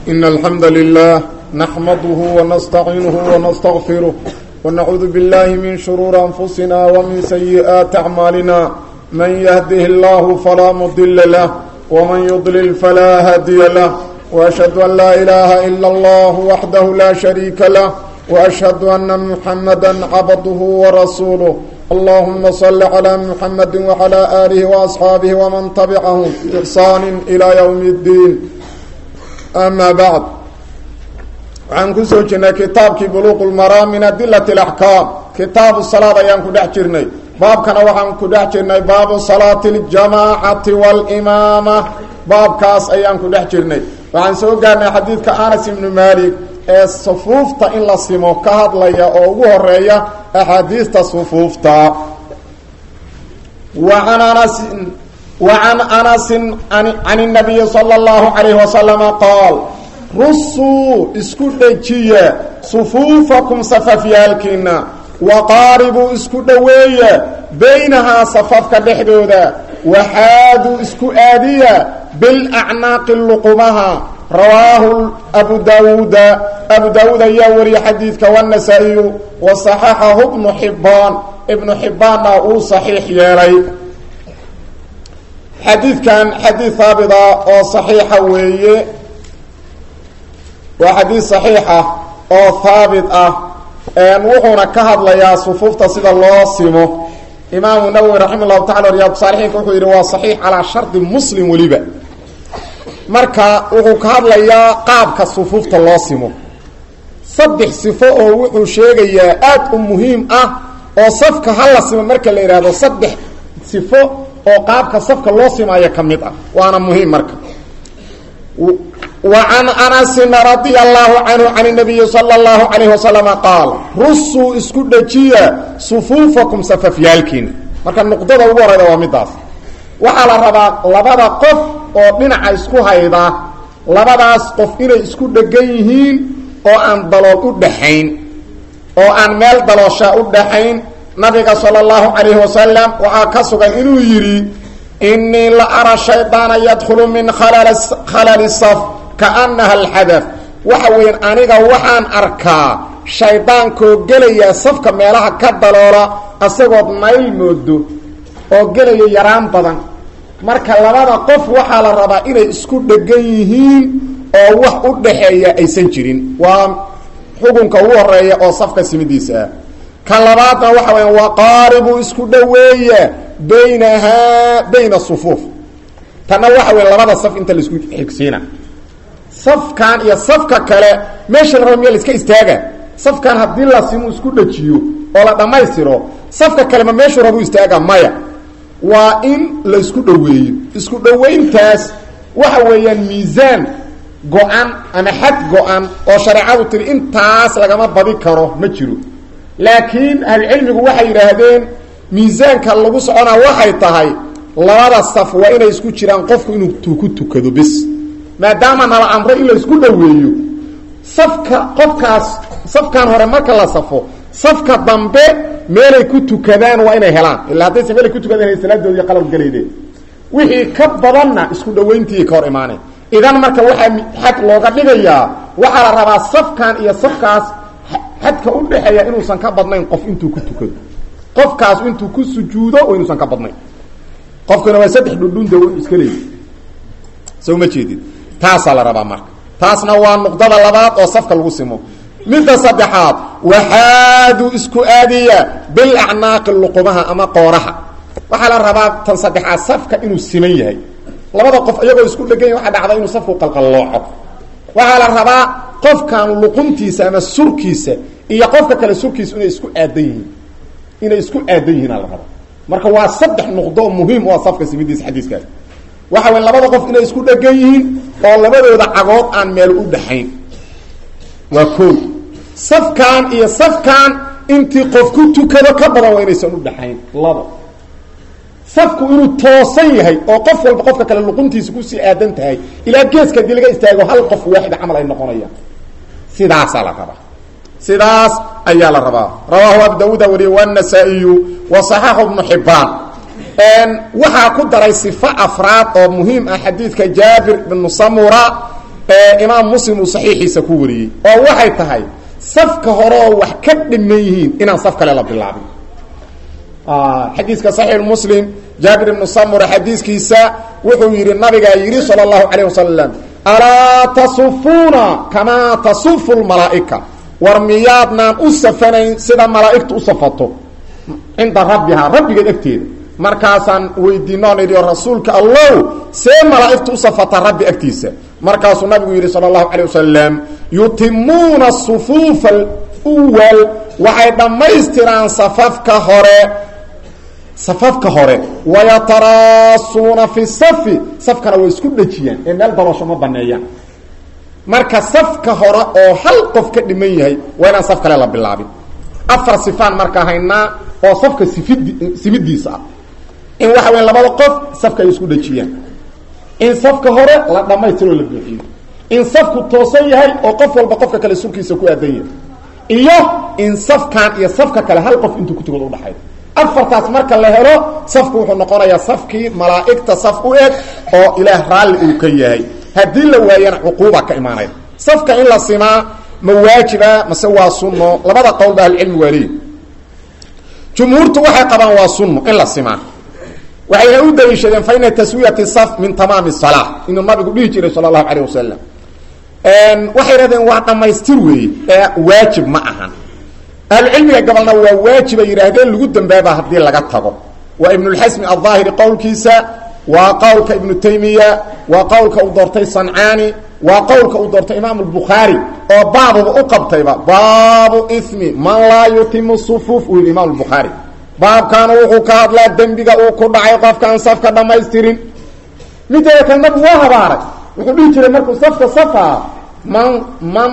إن الحمد لله نحمده ونستعينه ونستغفره ونعوذ بالله من شرور أنفسنا ومن سيئات أعمالنا من يهده الله فلا مضل له ومن يضلل فلا هادي له وأشهد أن لا إله إلا الله وحده لا شريك له وأشهد أن محمدا عبده ورسوله اللهم صل على محمد وعلى آله وأصحابه ومن تبعهم بإحسان إلى يوم الدين أما بعد waxaan ku soo jirnay kitaabkii buluuq lmaraam min adilat alaxkaam kitaabu salaad ayaan ku dhex jirnay baabkana waxaan ku dhex jirnay baabu salaati aljamaacati waalimaama baabkaas ayaan ku dhex jirnay waxaan soo gaarnay xadiidka anas ibnu maalik ee sufuufta in la simo ka hadlaya oo ugu horeeya axaadiista sufuufta waan anasin wacan anasin can nabiyi sala allahu calayhi wasalama qaal rusuu isku dhejiya sufuufakum safafyaalkiina waqaaribuu isku dhoweeya baynahaa safafka dhexdooda waxaaduu isku aadiya bilacnaaqi luqumaha rawaahu abu daawuuda abu daawuud ayaa wariye xadiidka wanasaa-iyu wa saxaxahu ibnu xibbaan ibnu xibbaanna uu saxiix yeelay xadiidkan xadiid haabita oo saxiixa weeye waa xadiid saxiixa oo haabit ah wuxuuna ka hadlayaa sufuufta sida loo simo imaamu nawowi raxima llahu tacala riyaadu saalixiinka wuxuu yidhi waa saxiix calaa shardi muslim weliba marka wuxuu ka hadlayaa qaabka sufuufta loo simo saddex sifo oo wuxuu sheegayaa aada u muhiim ah oo safka hala simo marka la yidhaahdo saddex sifo oo qaabka safka loo simaayo ka mid ah waana muhiim marka wa can anasin radia allahu canhu can nabiyi sala allahu calayhi wasalama qaal rusuu isku dhejiya sufuufakum safafyaalkiina marka nuqdada ugu horeyda waa midaas waxaa la rabaa labada qof oo dhinaca isku hayda labadaas qof inay isku dhegan yihiin oo aan dalool u dhaxayn oo aan meel daloosha u dhaxayn nabiga sala allahu calayhi wasalam waxaa ka sugan inuu yidhi inii la ara shaydaana yadkhulu min khalali saf kaanaha alxadaf waxa weeyaan aniga waxaan arkaa shaydaankoo gelaya safka meelaha ka daloola asagood mayl moodo oo gelaya yaraan badan marka labada qof waxaa la rabaa inay isku dhegan yihiin oo wax u dhaxeeya aysan jirin waa xukunka ugu horeeya oo safka simidiisa ah ka labaadna waxa weya waqaaribu isku dhoweeya baynahaa bayna sufuuf tanna waxa weya labada saf inta laisku xigsiina safkan iyo safka kale meesha la raba miya la iska istaaga safkan haddii la simu isku dhajiyo oo la dhammaystiro safka kale ma meeshuu rabu istaaga maya waa in la isku dhoweeyo isku dhoweyntaas waxa weeyaan miisaan go-an ama xad go-an oo shareecadu tiri intaas lagama badi karo ma jiro laakiin ahlucilmigu waxay yidhaahdeen miisaanka lagu soconaa waxay tahay labada saf waa inay isku jiraan qofku inuu ku tukado bes maadaama nala amray in la isku dhoweeyo safka qofkaas safkan hore marka la safo safka dambe meelay ku tukadaan waa inay helaan ilaa haddaysa meelay ku tukadaan salaadoodii qalab gelaydeen wixii ka badanna isku dhoweyntii ka hor imaaneen idan marka waxaa xad looga dhigayaa waxaa la rabaa safkan iyo safkaas xadka u dhexeeya inuusan ka badnayn qof intuu ku tukado qofkaas intuu ku sujuudo oo inuusan ka badnayn qofkuna waa saddex dhundhunda iska leeyi soo ma jeedid taasaa la rabaa marka taasna waa nuqdada labaad oo safka lagu simo midda saddexaad waxaaduu isku aadiya bilacnaaqi luqumaha ama qooraha waxaa la rabaa tan saddexaad safka inuu siman yahay labada qof iyagoo isku dhegan yahy waxaa dhacda inuu safku qalqallooco waxaa la rabaa qofkan luquntiisa ama surkiisa iyo qofka kale surkiisa inay isku aadan yihiin inay isku aadan yihiin aa la rabaa marka waa saddex nuqdo muhiim u ah safka simidiisa xadiiskaas waxa weya labada qof inay isku dhegan yihiin oo labadooda cagood aan meel u dhaxayn waa koo safkan iyo safkan intii qof ku tukado ka badan waa inaysan u dhaxayn labo safku inuu toosan yahay oo qof walba qofka kale luquntiisa kusii aadan tahay ilaa geeska hadii laga istaago hal qof waaxid camal ay noqonayaan sidaasaa la rabaa sidaas ayaa la rabaa rawaahu abu dawuuda wariye wanasaa-iyu wa saxaxu ibnu xibaan waxaa ku daray sifo afraad oo muhiim ah xadiidka jaabir ibnu samura ee imaam muslim uu saxiixiisa ku wariyey oo waxay tahay safka hore oo wax ka dhiman yihiin inaan saf kale la bilaabin xadiiska saxiix muslim jaabir ibnu samura xadiiskiisa wuxuu yidhi nabigaa yidhi sala allahu calayh wasalam alaa tasufuuna kamaa tasufu lmalaa'ika war miyaadnaan u safanayn sida malaa'igtu u safato cinda rabbihaa rabbigeed agteeda markaasaan weydiinoon idhi rasuulka allow see malaa'igtu u safata rabbi agtiisa markaasuu nabigu yidhi sala allahu calayh wasalam yutimuuna sufuufa alwal waxay dhammaystiraan safafka hore safafka hore wayataraasuuna fi safi safkana way isku dhejiyaan ee meel daroosho ma baneeyaan marka safka hore oo hal qof ka dhiman yahay waa inaan saf kale la bilaabin afar sifaan markaa haynaa oo safka sifid simidiisa ah in waxa weya labada qof safka ay isku dhejiyaan in safka hore la dhammaystiroo la buuxiyo in safku toosan yahay oo qof walba qofka kale sulkiisa ku aadan yahay iyo in safkan iyo safka kale hal qof intuu kutugood udhaxay afartaas marka la helo safku wuxuu noqonayaa safkii malaa'igta saf u eg oo ilaah raalli uu ka yahay haddii la waayana cuquuba ka imaanaya safka in la simaa ma waajiba mase waa sunno labada qowl ba ahlucilmi waa leeyi jumhuurtu waxay qabaan waa sunno in la simaa waxayna u daliishadeen fa ina taswiyati saf min tamaami salaa inuu nabigu dhihi jiray sala allahu calayh wasalam waxay hahdeen waa dhammaystir weeye ee waajib ma ahan ahlucilmiga gabalna waa waajib ay yidhaahdeen lagu dambaaba haddii laga tago waa ibnulxasmi aldaahiri qowlkiisa waa qowlka ibnu taymiya waa qowlka uu doortay sancaani waa qowlka uu doortay imaam albukhaari oo baabuba u qabtayba baabu ismi man laa yutimu sufuuf uu yidhi imaam albukhaari baabkaanu wuxuu ka hadlaa dembiga uu ku dhacay qofkaan safka dhammaystirin mideeda kale nabigu waa habaaray wuxuu dhihi jiray markuu safka safaa man man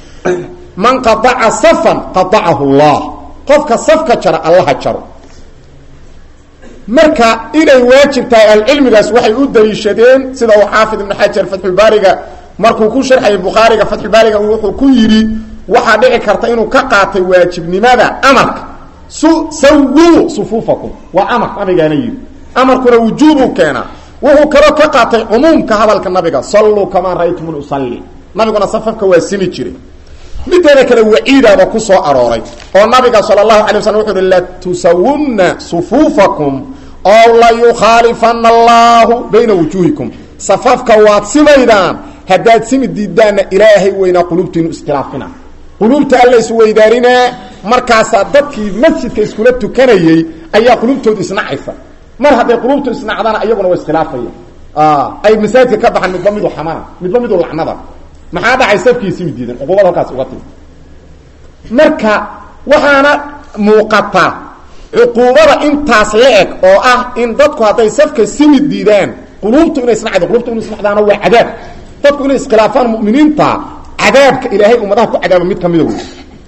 man qadaca safan qadacahu llah qofka safka jara allaha jaro marka inay waajib tahay ahlucilmigaas waxay u daliishadeen sida uu xaafid ibnu xajar fatxulbaariga markuu ku sharxayay bukhaariga fatxulbaariga wuxuu ku yidhi waxaa dhici karta inuu ka qaatay waajibnimada amarka su sawuu sufuufakum waa amar nabigaana yidhi amarkuna wujuubuu keenaa wuxuu kaloo ka qaatay cumuumka hadalka nabiga salluu kamaa ra'aytumun usalli nabiguna safafka waa simi jiray mideeda kale waciidaaba ku soo arooray oo nabiga sala allahu alay waslam wuxu uhi latusawunna sufuufakum ow layukhaalifana allahu bayna wujuuhikum safafka waad simaydaan haddaad simi diidaanna ilaahay weynaa qulubtiinu iskhilaafina quluubta alla isweydaarinaa markaasaa dadkii masjidka iskula tukanayey ayaa qulubtooda isnacaysa mar hadday qulubtu isnacdana iyaguna waa iskhilaafaya ay masaajidka ka baxaan midba midu xamana midba midu lacnada maxaa dhacay safkii simi diidan cuqubada halkaas uga timi marka waxaana muuqata cuquubada intaas la eg oo ah in dadku hadday safka simi diidaan quluubtu inay isnacdo qulubtu inay isnacdaana waa cadaab dadku inay iskhilaafaan mu'miniinta cadaabka ilaahay ummadaha ku cadaaba mid kamida wey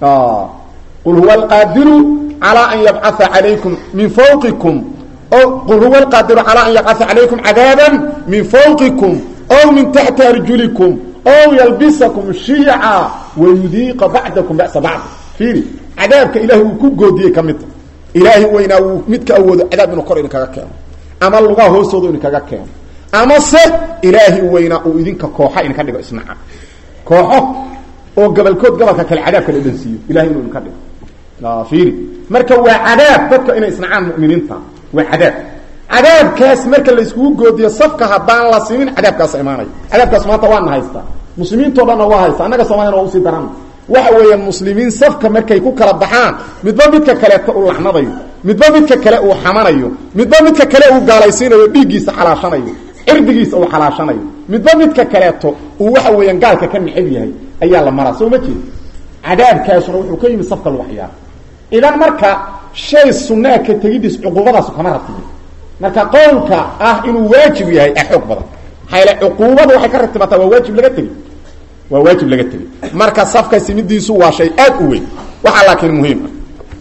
qul huwa alqaadiru calaa an yabcaa calaykum min fawqikum qul huwa alqaadiru calaa an yabcaa calaykum cadaaban min fawqikum ow min taxti arjulikum ow yalbisakum shiica wayudiiqa bacdakum ba'sa bacd fiiri cadaabka ilaahay uu ku goodiyey ka midta ilaahay weynaa uu midka awoodo cadaab inuu kor idinkaga keeno ama lugaha hoostooda idinkaga keeno ama se ilaahay weynaa uu idinka kooxa idinka dhigo isnaca kooxo oo gabalkood gabalka kale cadaabka la dhansiiyo ilahay inuu idinka dhigo fiiri marka waa cadaab dadka inay isnacaan mu'miniinta waa cadaab cadaabkaas marka la iskugu goodiyo safka haddaan la simin cadaabkaasa imaanaya cadaabkaas maanta waana haystaa muslimiintao dhanna waa haysta annaga soomaliana waa usii daran waxa weeyaan muslimiin safka markay ku kala baxaan midba midka kaleeto uu lacnadayo midba midka kale uu xamanayo midba midka kale uu gaalaysiinayo dhiiggiisa xalaashanayo cirdigiisa uu xalaashanayo midba midka kaleeto uu waxa weeyaan gaalka ka necab yahay ayaa la maraa soo ma jeed cadaabkaasuna wuxuu ka yimid safka lagu ciyaaro idan marka shay sunaa ka tegidiis cuquubadaasu kama ratibi marka qowlka ah inuu waajib yahay a xoog badan maxaa cuquubada waxay ka ratibataa waa waajib laga tegi waa waajib laga tegi marka safka simidiisu waa shay aad u weyn waxaa laakiin muhiim ah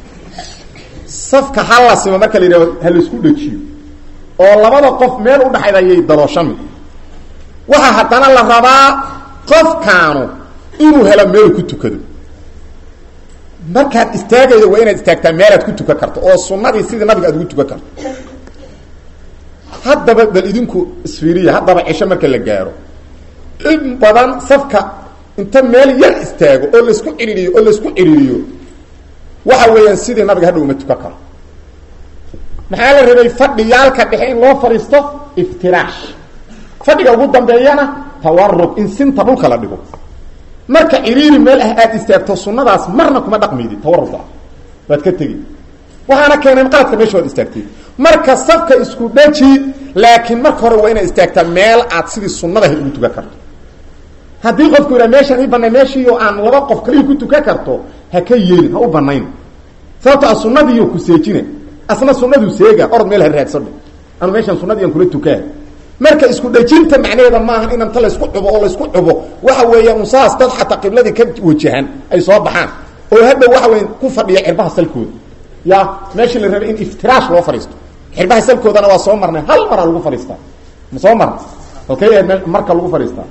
safka hala simo marka la yidhahdo ha laisku dhejiyo oo labada qof meel u dhaxaydayay dadooshami waxaa haddana la rabaa qofkaanu inuu helo meel ku tukado markaad istaagaydo waa inaad istaagtaa meelaad ku tukan karto oo sunadii sidii nabiga aad ugu tukan karto haddaba bal idinku isfiiriya haddaba cisho marka la gaaro in badan safka inta meel yar istaago oo laisku cihiriyo oo laisku cihiriyo waxa weeyaan sidii nabiga hadhow uma tukan karo maxaa la rabay fadhiyaalka dhexe in loo fadhiisto iftiraash fadhiga ugu dambeeyana tawarug in sinta dhulka la dhigo marka ciriiri meel ah aada istaagto sunnadaas marna kuma dhaqmaydi tawaruga waad ka tegi waxaana keenay qaadka meesha waad istaagtay marka safka isku dhaji laakiin marka hore waa inaad istaagtaa meel aad sidii sunnada ahayd ugu tukan karto haddii qofku yidhaha meeshaan ii banay meeshiiyo aan laba qof kaliya ku tukan karto ha ka yeelin ha u banayn sababto a sunnadiiyo ku seejina asna sunnaduu seega orod meel ha raadsadho anu meeshaan sunnadiian kula tukaa marka isku dhajinta macnaheeda maaha in inta laysku cubo oo laysku cubo waxa weeya unsaas dad xataa qibladii ka wajahan ay soo baxaan oo hadhow waxa weya ku fadhiya cirbaha salkooda ya meeshii la rabay in iftiraash loo fadhiisto xirbaha salkoodana waa soo marnay hal maraa lagu fadhiistaa ma soo marna halkay ahayd marka lagu fadhiistaa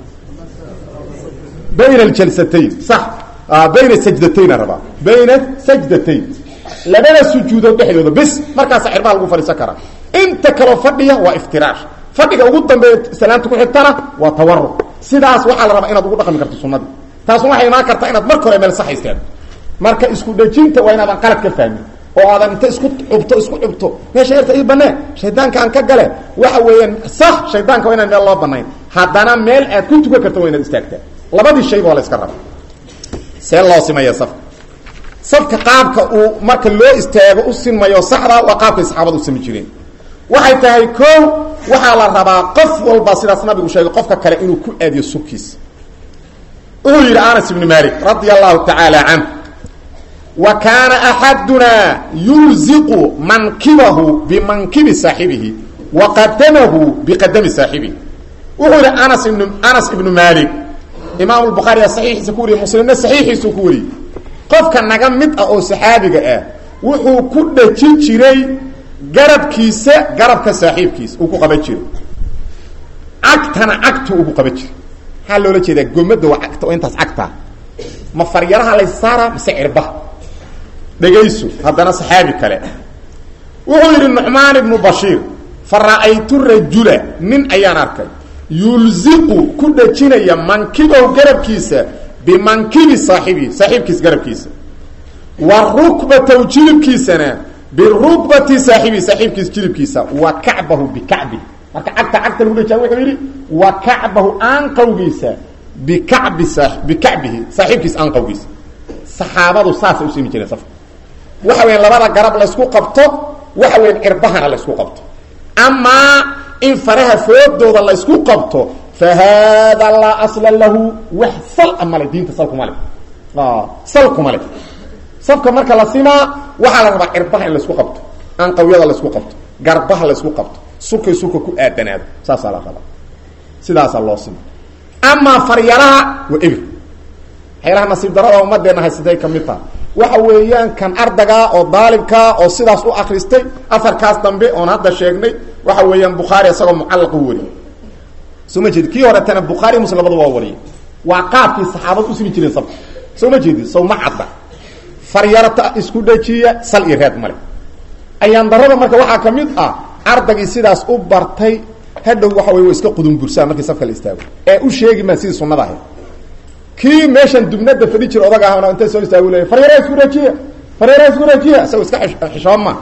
bayna aljalsatayn sax bayna sajdatayn rabaa bayna sajdatayn labada sujuudood dhexdooda bis markaasa xirbaha lagu fadhiisan karaa inta kaloo fadhiya waa iftiraash fadhiga ugu dambeeya salaanta ku xigtana waa tawaruc sidaas waxaa la rabaa inaad ugu dhaqmi karto sunnadii taasna waxay imaan kartaa inaad marka hore meel sax istaagto marka isku dhejinta waa inaadan qalad ka fahmin oo aadan inta isku cubto isku cubto meesha yarta ii banee shaydaanka aan ka gale waxa weeyaan sax shaydaanka waa inaan meel loo banayn haddana meel aad ku tukan karto waa inaad istaagtaa labadii shayba waa la iska raba see loo simaya safka safka qaabka uu marka loo istaago u sinmayo saxda waa qaabkay saxaabada u sami jireen waxay tahay ko waxaa la rabaa qof walba sidaas nabigu sheegay qofka kale inuu ku aadiyo subkiisa wuxuu yidhi anas ibnu malik radia allahu tacaala canh wa kaana axadunaa yulziqu mankibahu bimankibi saaxibihi wa qadamahu biqadami saaxibihi wuxuu yidhi anas ibnu anas ibnu malik imaam lbukhaari saxiixiisa ku wariyey muslimna saxiixiisuu ku wariyey qofka naga mid ah oo saxaabiga ah wuxuu ku dhajin jiray garabkiisa garabka saaxiibkiisa uu ku qaban jiray cagtana cagtu uu ku qaban jiray maxaa loola jeedaa gomada waa cagta oo intaas cagtaa ma faryaraha laysaaraa mise cirbaha dhegayso haddana saxaabi kale wuxuu yidhi nucmaan ibnu bashiir fa ra'aytu rajula nin ayaan arkay yulziqu ku dhajinaya mankibow garabkiisa bimankibi saaxibihi saaxiibkiisa garabkiisa wa rukbatow jilibkiisana birukbati saaxibihi saaxiibkiisa jilibkiisa wa kacbahu bikacbi marka cagta cagta lagu dhajaa wuxuu yidhi wa kacbahu aanqawgiisa bikacbi bikacbihi saaxiibkiisa aanqawgiisa saxaabadu saasay u simi jireen safka waxa weyan labada garab laysku qabto waxa weyan cirbahana laysku qabto amaa in faraha foodooda laysku qabto fa haada laa asla lahu wax sal a male diinta salkuma le salkuma le safka marka la simaa waxaa la rabaa cirbaha in laysku qabto anqawyada laysku qabto garbaha laysku qabto sulkay sulka ku aadanaado saasaa la rabaa sidaasaa loo sima amaa faryaraha waa ebir waxyaalaha nasiib darada ummadeenna haysatay ka mid taha waxa weeyaan kan ardagaa oo daalibkaa oo sidaas u akristay afarkaas dambe oon hadda sheegnay waxa weeyaan bukhaari isagoo mucallaq u wariyey soo ma jeedi kii horetana bukhaari muslim labada waa wariyay waa qaabkii saxaabada u simi jireen sabta soo ma jeedi sow ma cadda faryarta isku dhajiya sal iyo reed male ayaan darada marka waxaa ka mid ah ardagii sidaas u bartay hadhow waxa wey wa iska qudunbursaa markii safka la istaago ee u sheegi maa sidii sunnada ahayd kii meeshan dubnada fadhi jira odag ahna inta soo istaagu leeya faryara isku rajiya faryara isku rajiya isagoo iska xishooma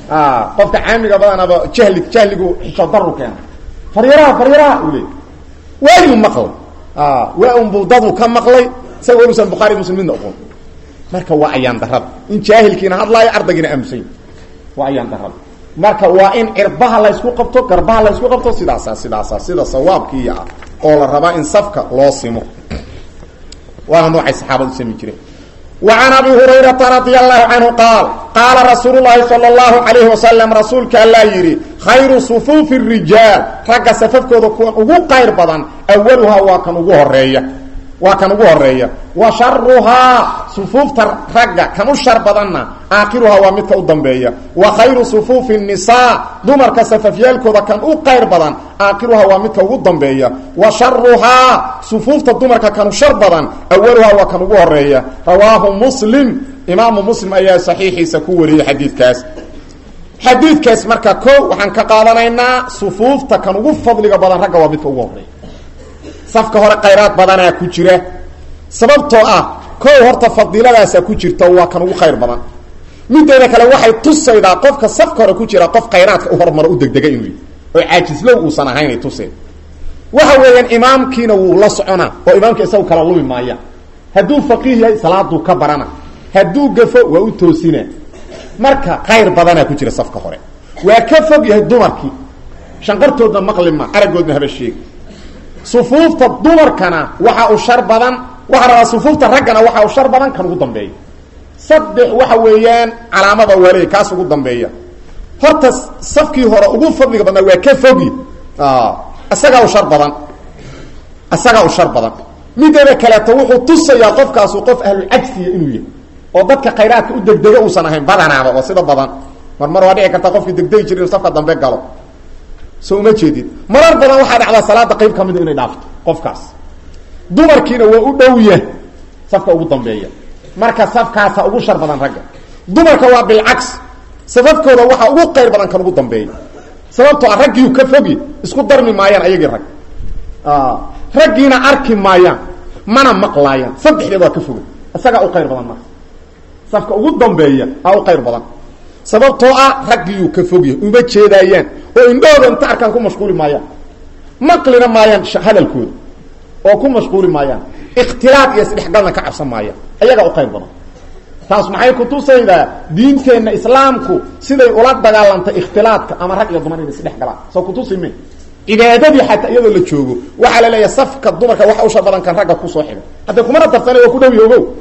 qofka caamiga badanaba jahli jahligu xishood daru keena faryaraha faryaraha u leey waayu maqlay waa unbuu dadu ka maqlay isagoo inuusan bukhaari muslim midna oqon marka waa ayaan darada in jaahilkiina hadlaayo ardaygiina aamusany waa ayaan darada marka waa in cirbaha laysku qabto garbaha laysku qabto sidaasa sidaasa sida sawaabkiiya ah oo la rabaa in safka loo simo waana noocay saxaabadu sami jireen wa can abi hurayrata radia allahu canhu qaal qaala rasuulu llaahi sala allahu calayhi wasalam rasuulka allaa yidhi khayru sufuufi rijaal ragga safafkooda kuwan ugu qayr badan awaluhaa waa kan ugu horeeya waa kan ugu horeeya wa sharuhaa sufuufta ragga kan u shar badanna aakhiruhaa waa midka u dambeeya wa khayru sufuufi nisaa dumarka safafyaalkooda kan u qayr badan aakhiruhaa waa midka ugu dambeeya wa sharuhaa sufuufta dumarka kan u shar badan awaluhaa waa kan ugu horeeya rawaahu muslim imaamu muslim ayaa saxiixiisa ku wariyey xadiidkaas xadiidkaas marka ko waxaan ka qaadanaynaa sufuufta kan ugu fadliga badan ragga waa midka ugu horeeya safka hore khayraad badanaa ku jira sababtoo ah kow horta fadiiladaasaa ku jirta waa kan ugu khayr badan mideeda kale waxay tusaydaa qofka safka hore ku jira qof khayraadka u hormaro u degdega inuu yahy oo caajislow uusan ahaynay tuseen waxa weeyaan imaamkiina wuu la soconaa oo imaamka isagu kala lumi maaya hadduu faqiih yahay salaaduu ka barana hadduu gafo waa u toosina marka khayr badanaa ku jira safka hore waa ka fog yahay dumarkii shanqartoodna maqlima aragoodna haba sheegi sufuufta dumarkana waxa uu shar badan waxaa rabaa sufuufta raggana waxa uu shar badan kan ugu dambeeya saddex waxa weeyaan calaamada waaley kaas ugu dambeeya horta safkii hore ugu fadliga badnaa waa ka fogi isagaa u shar badan isagaa u shar badan mideeda kaleeto wuxuu tusayaa qofkaasu qof ahlulcagsiya inuu yahay oo dadka khayraadka u degdega uusan ahayn badanaaba oo sida badan mar mar waa dhici karta qofkii degdegi jira inu safka dambe galo so uma jeedid marar badan waxaa dhacdaa salaada qayb ka mida inay dhaafto qofkaas dumarkiina waa u dhow yah safka ugu dambeeya marka safkaasa ugu shar badan ragga dumarka waa bilcaks safafkooda waxaa ugu qayr badan kan ugu dambeeya sababtoo ah raggiiu ka fogi isku darmi maayaan ayagii rag raggiina arki maayaan mana maqlaayaan saddexdeed waa ka foga isagaa u qayr badan marka safka ugu dambeeya aa u qayr badan sababtoo ah raggiiyuu ka fogyahay uma jeedaayaan oo indhahooda inta arkaan ku mashquuli maayaan maqlina maayaan hadalkooda oo ku mashquuli maayaan ikhtilaad iyo isdhexgalna ka cabsan maayaan ayagaa u qayr badan taas maxay kutusaydaa diinteenna islaamku siday ula dagaalantay ikhtilaadka ama rag iyo dumar inay isdhex galaan soo kutusi me cibaadadii xataa iyadoo la joogo waxaa la leeyahay safka dumarka waxa usha badan kan ragga kusoo xiga hadda kumana darsana waa ku dhow ya ogow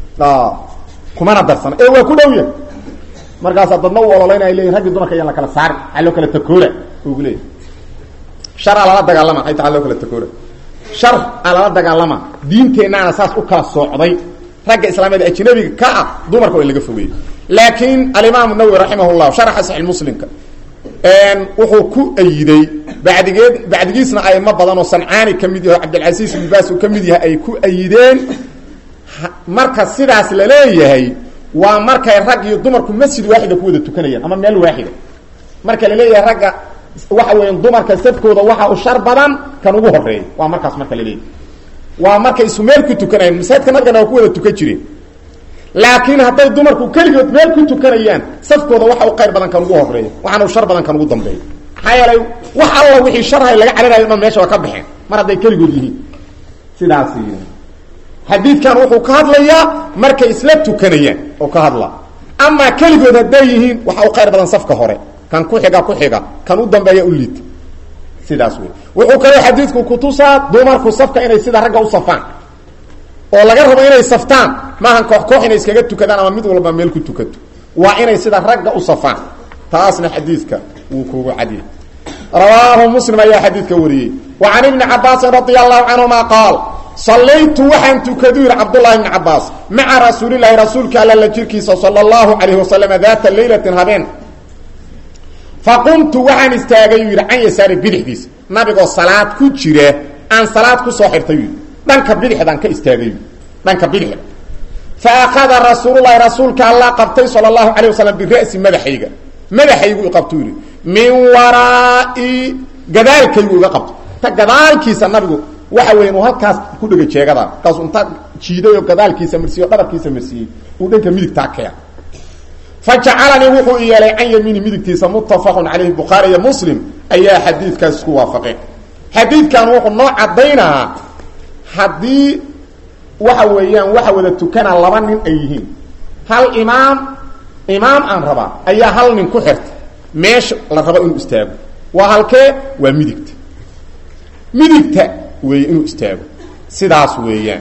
kumana darsana ee waa ku dhow ya markaasaa dadna u ololayna ay leyihin raggi dumarka ayaan la kala saari aa loo kala takoola ugu leeyahy sharaa lala dagaalama ay taa loo kala takoola shar aa lala dagaalama diinteennaana saas u kala soocday ragga islaamiyada ajnabiga ka ah dumarka waa in laga fogeeyey laakiin alimaam nawowi raximah llah sharaxa saxix muslimka wuxuu ku ayiday badigeed bacdigiisna aymo badan oo sancaani ka mid yahay cabdilcasiis ibn baas uu ka mid yahay ay ku ayideen marka sidaas la leeyahay waa markay rag iyo dumarku masjid waaxida ku wada tukanayaan ama meel waaxida marka la leeyahay ragga waxa weya dumarka safkooda waxa u shar badan kan ugu horeeya waa markaas marka la leeyahay waa markay isu meel ku tukanayaan masaajidka naggana waa ku wada tukan jireen laakiin hadday dumarku keligood meel ku tukanayaan safkooda waxa u qayr badan kan ugu horeeya waxaana u shar badan kan ugu dambeeya maxaa yeelay wax alla wixii sharhay laga cararayo dhan meesha waa ka baxeen mar hadday keligood yihiin sidaas xadiidkan wuxuu ka hadlayaa markay isla tukanayaan oo ka hadla amaa keligood hadday yihiin waxa u qayr badan safka hore kan ku xiga ku xiga kan u dambeeya u liita sidaas wey wuxuu kaloo xadiidku kutusaa dumarku safka inay sida ragga u safaan oo laga rabo inay saftaan maahan koox koox inay iskaga tukadaan ama mid walba meel ku tukato waa inay sida ragga u safaan taasna xadiidka wuu kugu cadiyay rawaahu muslim ayaa xadiidka wariyey wa can ibni cabaasin radia allahu canhuma qaal sallaytu waxaan tukadu yidhi cabdullahi bni cabaas maca rasuulilaahi rasuulka alla la jirkiisa sala allahu calayhi wasalam daata leylatin habeen faqumtu waxaan istaagay yuu yidhi can yasaari bidixdiisa nabigoo salaad ku jira aan salaad ku soo xirtay yidhi dhanka bidixdaan ka istaagay dhanka bidixda fa akhada rasuululahi rasuulka alla qabtay sala allahu calayh wasalam bira'si madaxayga madaxaygu i qabtu yidhi min waraa'i gadaalkaygu iga qabto ta gadaalkiisa nabigu waxa weya uu halkaas ku dhega jeegada markaasu inta jiiday oo gadaalkiisa marsiiye o dhabarkiisa marsiiyey uu dhanka midigtaa keen fa jacalanii wuxuu i yeelay can yamiini midigtiisa muttafaqun calayhi bukhaari iyo muslim ayaa xadiidkaas isku waafaqeen xadiidkan wuxuu noo caddaynaa haddii waxa weeyaan waxa wada tukana laba nin ay yihiin hal imaam imaam aan rabaa ayaa hal nin ku xirta meesha la rabo inuu istaago waa halkee waa midigta midigta weeye inuu istaago sidaas weeyaan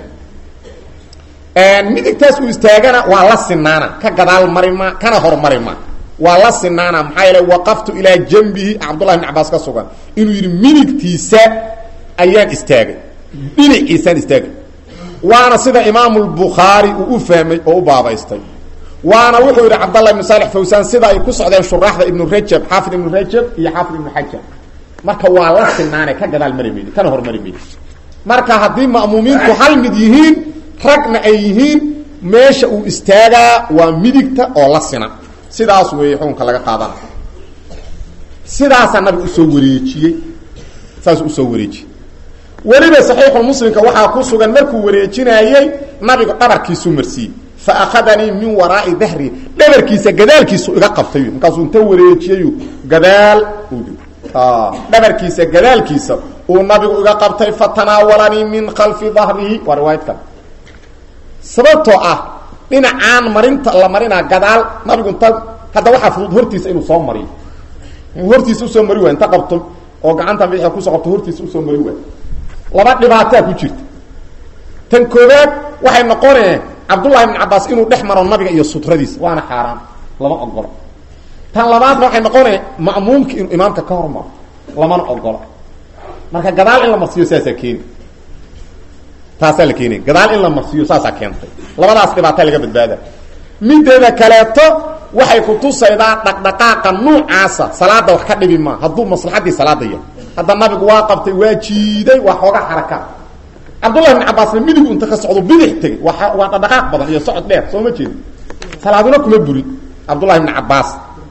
midigtaas uu istaagana waa la sinaana ka gadaal mari ma kana hormari ma waa la sinaana maxaa yeele waqaftu ilaa jambihi cabdullahi bn cabaas ka sugan inuu yidhi midigtiisa ayaan istaagay dhinaciisaan istaagay waana sida imaamu lbukhaari uu u fahmay oo u baabaystay waana wuxuu yidhi cabdallah ibnu saalix fawsaan sida ay ku socdeen shuraaxda ibnu rajab xaafid ibnu rajab iyo xaafid ibnu xajar marka waa la sinaane ka gadaal mari maydi kana hormari maydi marka haddii ma'muumiinku hal mid yihiin ragna ay yihiin meesha uu istaagaa waa midigta oo la sina sidaas weeye xukunka laga qaadana sidaasaa nabiga usoo wareejiyey saas usoo wareejiyey weliba saxiixulmuslimka waxaa ku sugan markuu wareejinaayey nabigu dhabarkiisuu marsiiyey fa akhadanii min waraai dahri dhabarkiisa gadaalkiisu iga qabtay markaasuu inta wareejiyayu gadaal dhabarkiisa gadaalkiisa uu nabigu iga qabtay fatanaawalanii min khalfi dahrihi waa riwaayad kale sababtoo ah dhinacaan marinta la marinaa gadaal nabigu inta hadda waxaa fudud hortiisa inuu soo mariyo hortiisa usoo mari waay inta qabto oo gacanta bidixda kusoo qabto hortiisa usoo mari waay laba dhibaataa ku jirta tan koobaad waxay noqonee cabdullahi ibn cabaas inuu dhex maro nabiga iyo sutradiisa waana xaaraan lama ogolo tan labaadna waxay noqonee ma'muumka inuu imaamka ka hormaro lamana ogolo marka gadaal in la marsiiyo saasaa keeni taasaa la keenay gadaal in la marsiiyo saasaa keentay labadaas dhibaataa laga badbaada mideeda kaleeto waxay kutusaydaa dhaqdhaqaaqa nuucaasa salaada wax ka dhibi maa hadduu maslaxadii salaada yahay hadda nabigu waa qabtay waa jiiday waa xooga xaraka cabdullahi ibn cabaasna midigu inta ka socdo bidix tegey waa waa dhaqdhaqaaq badan iyo socod dheer soo ma jeedi salaaduna kuma burin cabdullahi ibn cabaas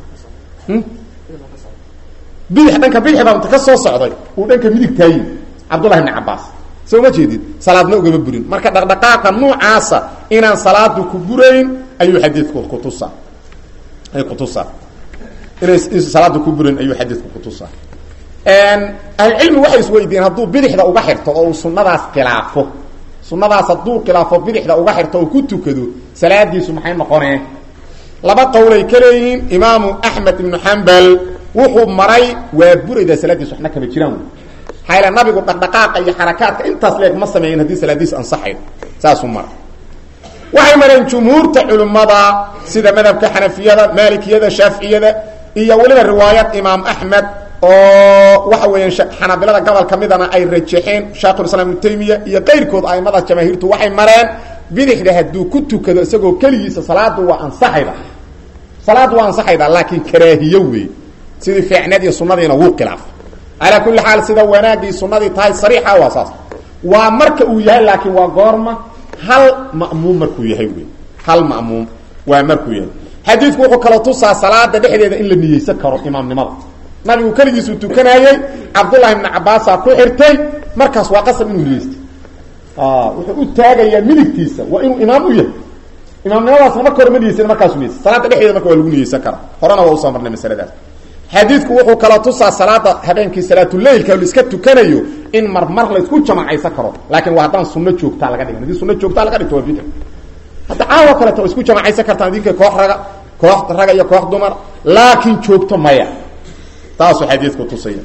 bidix dhanka bidixda inta ka soo socday uu dhanka midig taayi cabdullahi ibn cabaas soo ma jeedid salaadna ugama burin marka dhaqdhaqaaqa nuucaasa inaan salaadu ku burayn ayuu xadiidku kutusaa ay kutusaa inay salaada ku burayn ayuu xadiidku kutusaa ahlucilmi waxay isweydiiyeen hadduu bidixda uga xirto oo uu sunadaas khilaafo sunadaas hadduu khilaafo bidixda uga xirto oo ku tukado salaadiisu maxay noqonee laba qowlay ka leeyihiin imaamu axmed ibnu xambal wuxuu maray waa buraydaa salaadiis waxna kama jiraan maxaa yal nabigu dhaqdhaqaaqa iyo xarakaadka intaas leeg ma sameeyin haddii salaadiis ansaxayo saasuu mara waxay mareen jumhuurta culimmada sida madhabka xanafiyada maalikiyada shaaficiyada iyo weliba riwaayad imaam axmed oo waxa weeyaan xanaabilada gobol ka midana ay rajaxeen shaekhulislaam ibnu taymiya iyo qayrkood aimada jamaahiirtu waxay mareen bidixda hadduu ku tukado isagoo keligiisa salaadu waa ansaxayda salaadu waa ansaxayda laakiin karaahiyo wey sidii fiicneed iyo sunadiina wuu khilaafay calaa kulli xaal sida wanaaggii sunadii tahay sariixa waa saas waa marka uu yahay laakiin waa goorma hal ma'muum markuu yahay wey hal ma'muum waa markuu yahay xadiidku wuxuu kaloo tusaa salaada dhexdeeda in la niyeysan karo imaamnimada nabigu keligiisuu tukanayey cabdullahi ibna cabaasaa ku xirtay markaas waa qasab inuu niyeystay wuxuu u taagayaa midigtiisa waa inuu imaam u yahay imaamnimadaasna marka hore ma niyeysan markaasu niyeysa salaada dhexdeeda marka waa lagu niyeysan karaa horena waa usoo marnay masaladaas xadiidku wuxuu kaloo tusaa salaada habeenkii salaatuleilka laiska tukanayo in marmar laysku jamacaysan karo laakiin waa haddaan sunno joogtaa laga dhigan hadii sunno joogtaa laga dhigto waa bidc hadda caawo kaleeto waa isku jamacaysan kartaan idinka koox raga koox raga iyo koox dumar laakiin joogto maya taasuu xadiidku tusaya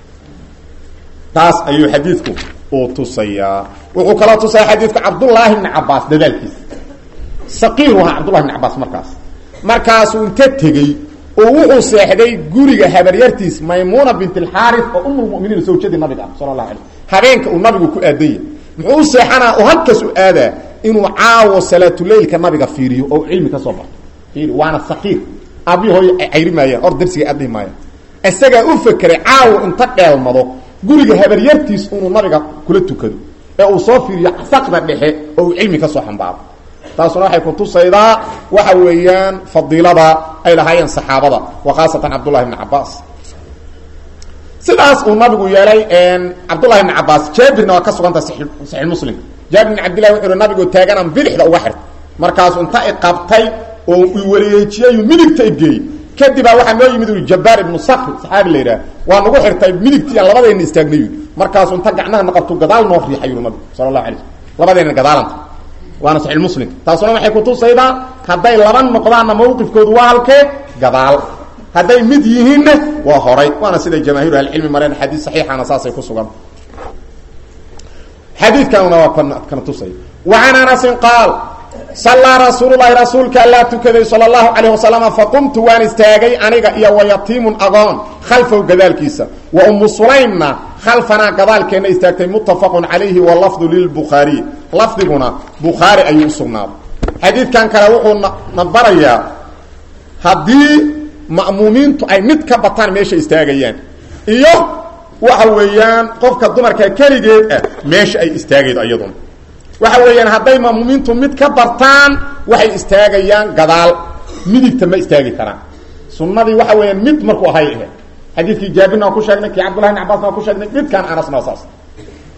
taas ayuu xadiidku uu tusayaa wuxuu kaloo tusaya xadiidku cabdullaahi bni cabaas dadaalkiisa saqiiru ahaa cabdullahi bni cabaas markaas markaasuu inta tegey oo wuxuu seexday guriga habaryartiis maymuuna bint alxaaris oo umulmuminiin sawjadii nabiga ah sala allahu alay habeenka uu nabigu ku aadanya muxuu u seexanaa oo halkaas u aadaa inuu caawo salaatuleilka nabiga fiiriyo oo cilmi ka soo barto fiiri waana saqiir aabihi hooy cayri maayaan or darsiga adhihi maayaan isagaa u fekeray caawo inta dheelmado guriga habaryartiis inuu nabiga kula tukado ee uu soo fiiriyo saqda dhexe oo uu cilmi ka soo xambaaro taasuna waxay kutusaydaa waxa weeyaan fadiilada ay lahaayeen saxaabada wa khaasatan cabdullahi bni cabaas sidaas uu nabigu yeelay cabdullahi bni cabaas jaabirna waa ka suganta saxiix muslim jaabir bn cabdillahi wuxuu hi nabigu taaganaan bidixda uga xirta markaasuu inta i qabtay oo i wareejiyayuu midigta igeeyey kadibaa waxaa noo yimid ui jabbaar ibnu sakri saxaabi la yidhaha waa nagu xirtay midigtii aan labadeenna istaagnay markaasuu inta gacmahana qabtu gadaal noo riixay yuri nabigu sala allahu alay slm labadeenna gadaalanta waana saxiix muslim taasuna waxay kutusaydaa hadday laba noqdaanna mawqifkoodu waa halkee gadaal hadday mid yihiinna waa horay waana siday jamaahiiru ahlicilmi mareen xadiis saxiixana saasay ku sugan xadiidkanuna waa kana tusaya wa can anasin qaal sallaa rasuululahi rasuulka allaa tukaday sala allahu calayh wasalama faqumtu waan istaagay aniga iyo wayatiimun agoon khalfahu gadaalkiisa wa ummu sulaymna khalfanaa gadaalkeenna istaagtay muttafaqun calayhi walafdu lilbukhaariy lafdiguna bukhaari ayuu u sugnaaday xadiidkan kale wuxuu na barayaa haddii ma'muumiintu ay mid ka bataan meesha istaagayaan iyo waxa weeyaan qofka dumarka keligeed ah meesha ay istaagaydo iyaduna waxa weeyaan hadday ma'muumiintu mid ka bartaan waxay istaagayaan gadaal midigta ma istaagi karaan sunnadii waxa weeyaan mid markuu ahay ahe xadiidkii jaabirna waa ku sheegnay kii cabdullahi bn cabasna waa ku sheegnay midkaan anasna waa saas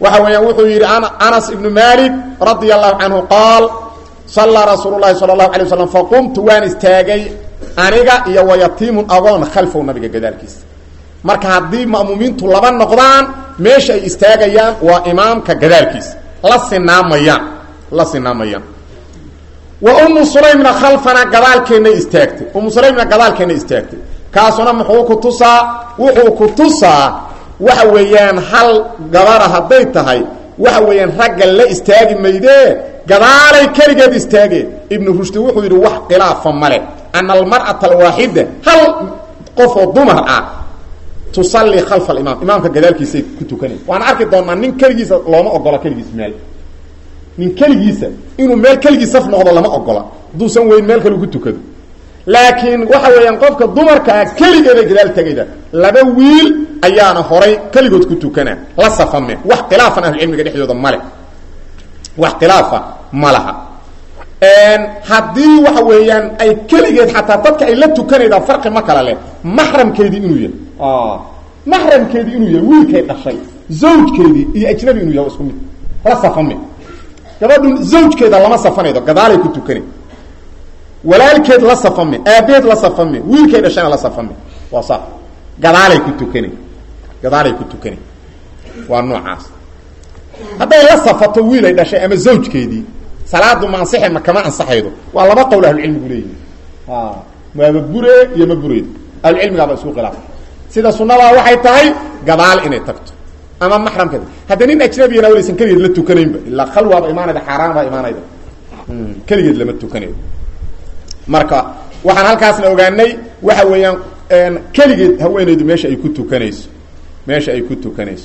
waxa weeyaan wuxuu yidhi anas ibnu malik radia allahu canhu qaal sallaa rasuulu llahi sala allahu alay waslam faqumtu waan istaagay aniga iyo wayatiimun agoon khalfow nabiga gadaalkiisa marka haddii ma'muumiintu laba noqdaan meesha ay istaagayaan waa imaamka gadaalkiisa la sinaamayaan la sinaamayaan wa ummu sulaymna khalfana gadaalkeennay istaagtay ummu sulaymna gadaalkeennay istaagtay kaasuna muxuu ku tusaa wuxuu ku tusaa waxa weeyaan hal gabara hadday tahay waxa weeyaan ragga la istaagi maydee gadaalay keligeed istaageen ibnu rushdi wuxuu yidhi wax khilaafa male ana almar'ata alwaaxida hal qofoo dumar ah tusallii khalfa alimaam imaamka gadaalkiisay ku tukanay waan arki doonaa nin keligiisa looma ogola keligiis meel nin keligiisa inuu meel keligii saf noqdo lama ogola hadduusan weyn meel kale ku tukado laakiin waxa weeyaan qofka dumarkaa keligeeday gadaal tegayda laba wiil ayaana horay keligood ku tukana la safame wax khilaafan ahlucilmiga dhexdooda male wax khilaafa ma laha haddii waxa weeyaan ay keligeed xataa dadka ay la tukanaydaa farqi ma kala leh maxramkeedii inuu yahay maxramkeedii inuu yahay wiilkay dhashay zawjkeedii iyo ajnabi inuu yahay isku mid la safame gabadhu zawjkeeda lama safanaydo gadaalay ku tukanay walaalkeed la safame aabeed la safame wiilkay dhashayna la safame waa sa gadaalay ku tukanay gadaalay ku tukanay waa noocaas hadday la safato wiilay dhashay ama zawjkeedii salaadu ma ansaxe ma kama ansaxaydo waa laba qowl ahlucilmigu leeyihi maaba bure iyo ma bureyd ahlucilmigaaba isku khilaaf sida sunadaa waxay tahay gadaal inay tagto ama maxramkeeda hadda nin ajnabiyana walaysan keligeed la tukanaynba ilaa khalwaaba imaanayda xaaraan baa imaanayda keligeed lama tukanayo marka waxaan halkaasna ogaanay waxa weeyaan keligeed haweenaydu meesha ay ku tukanayso meesha ay ku tukanayso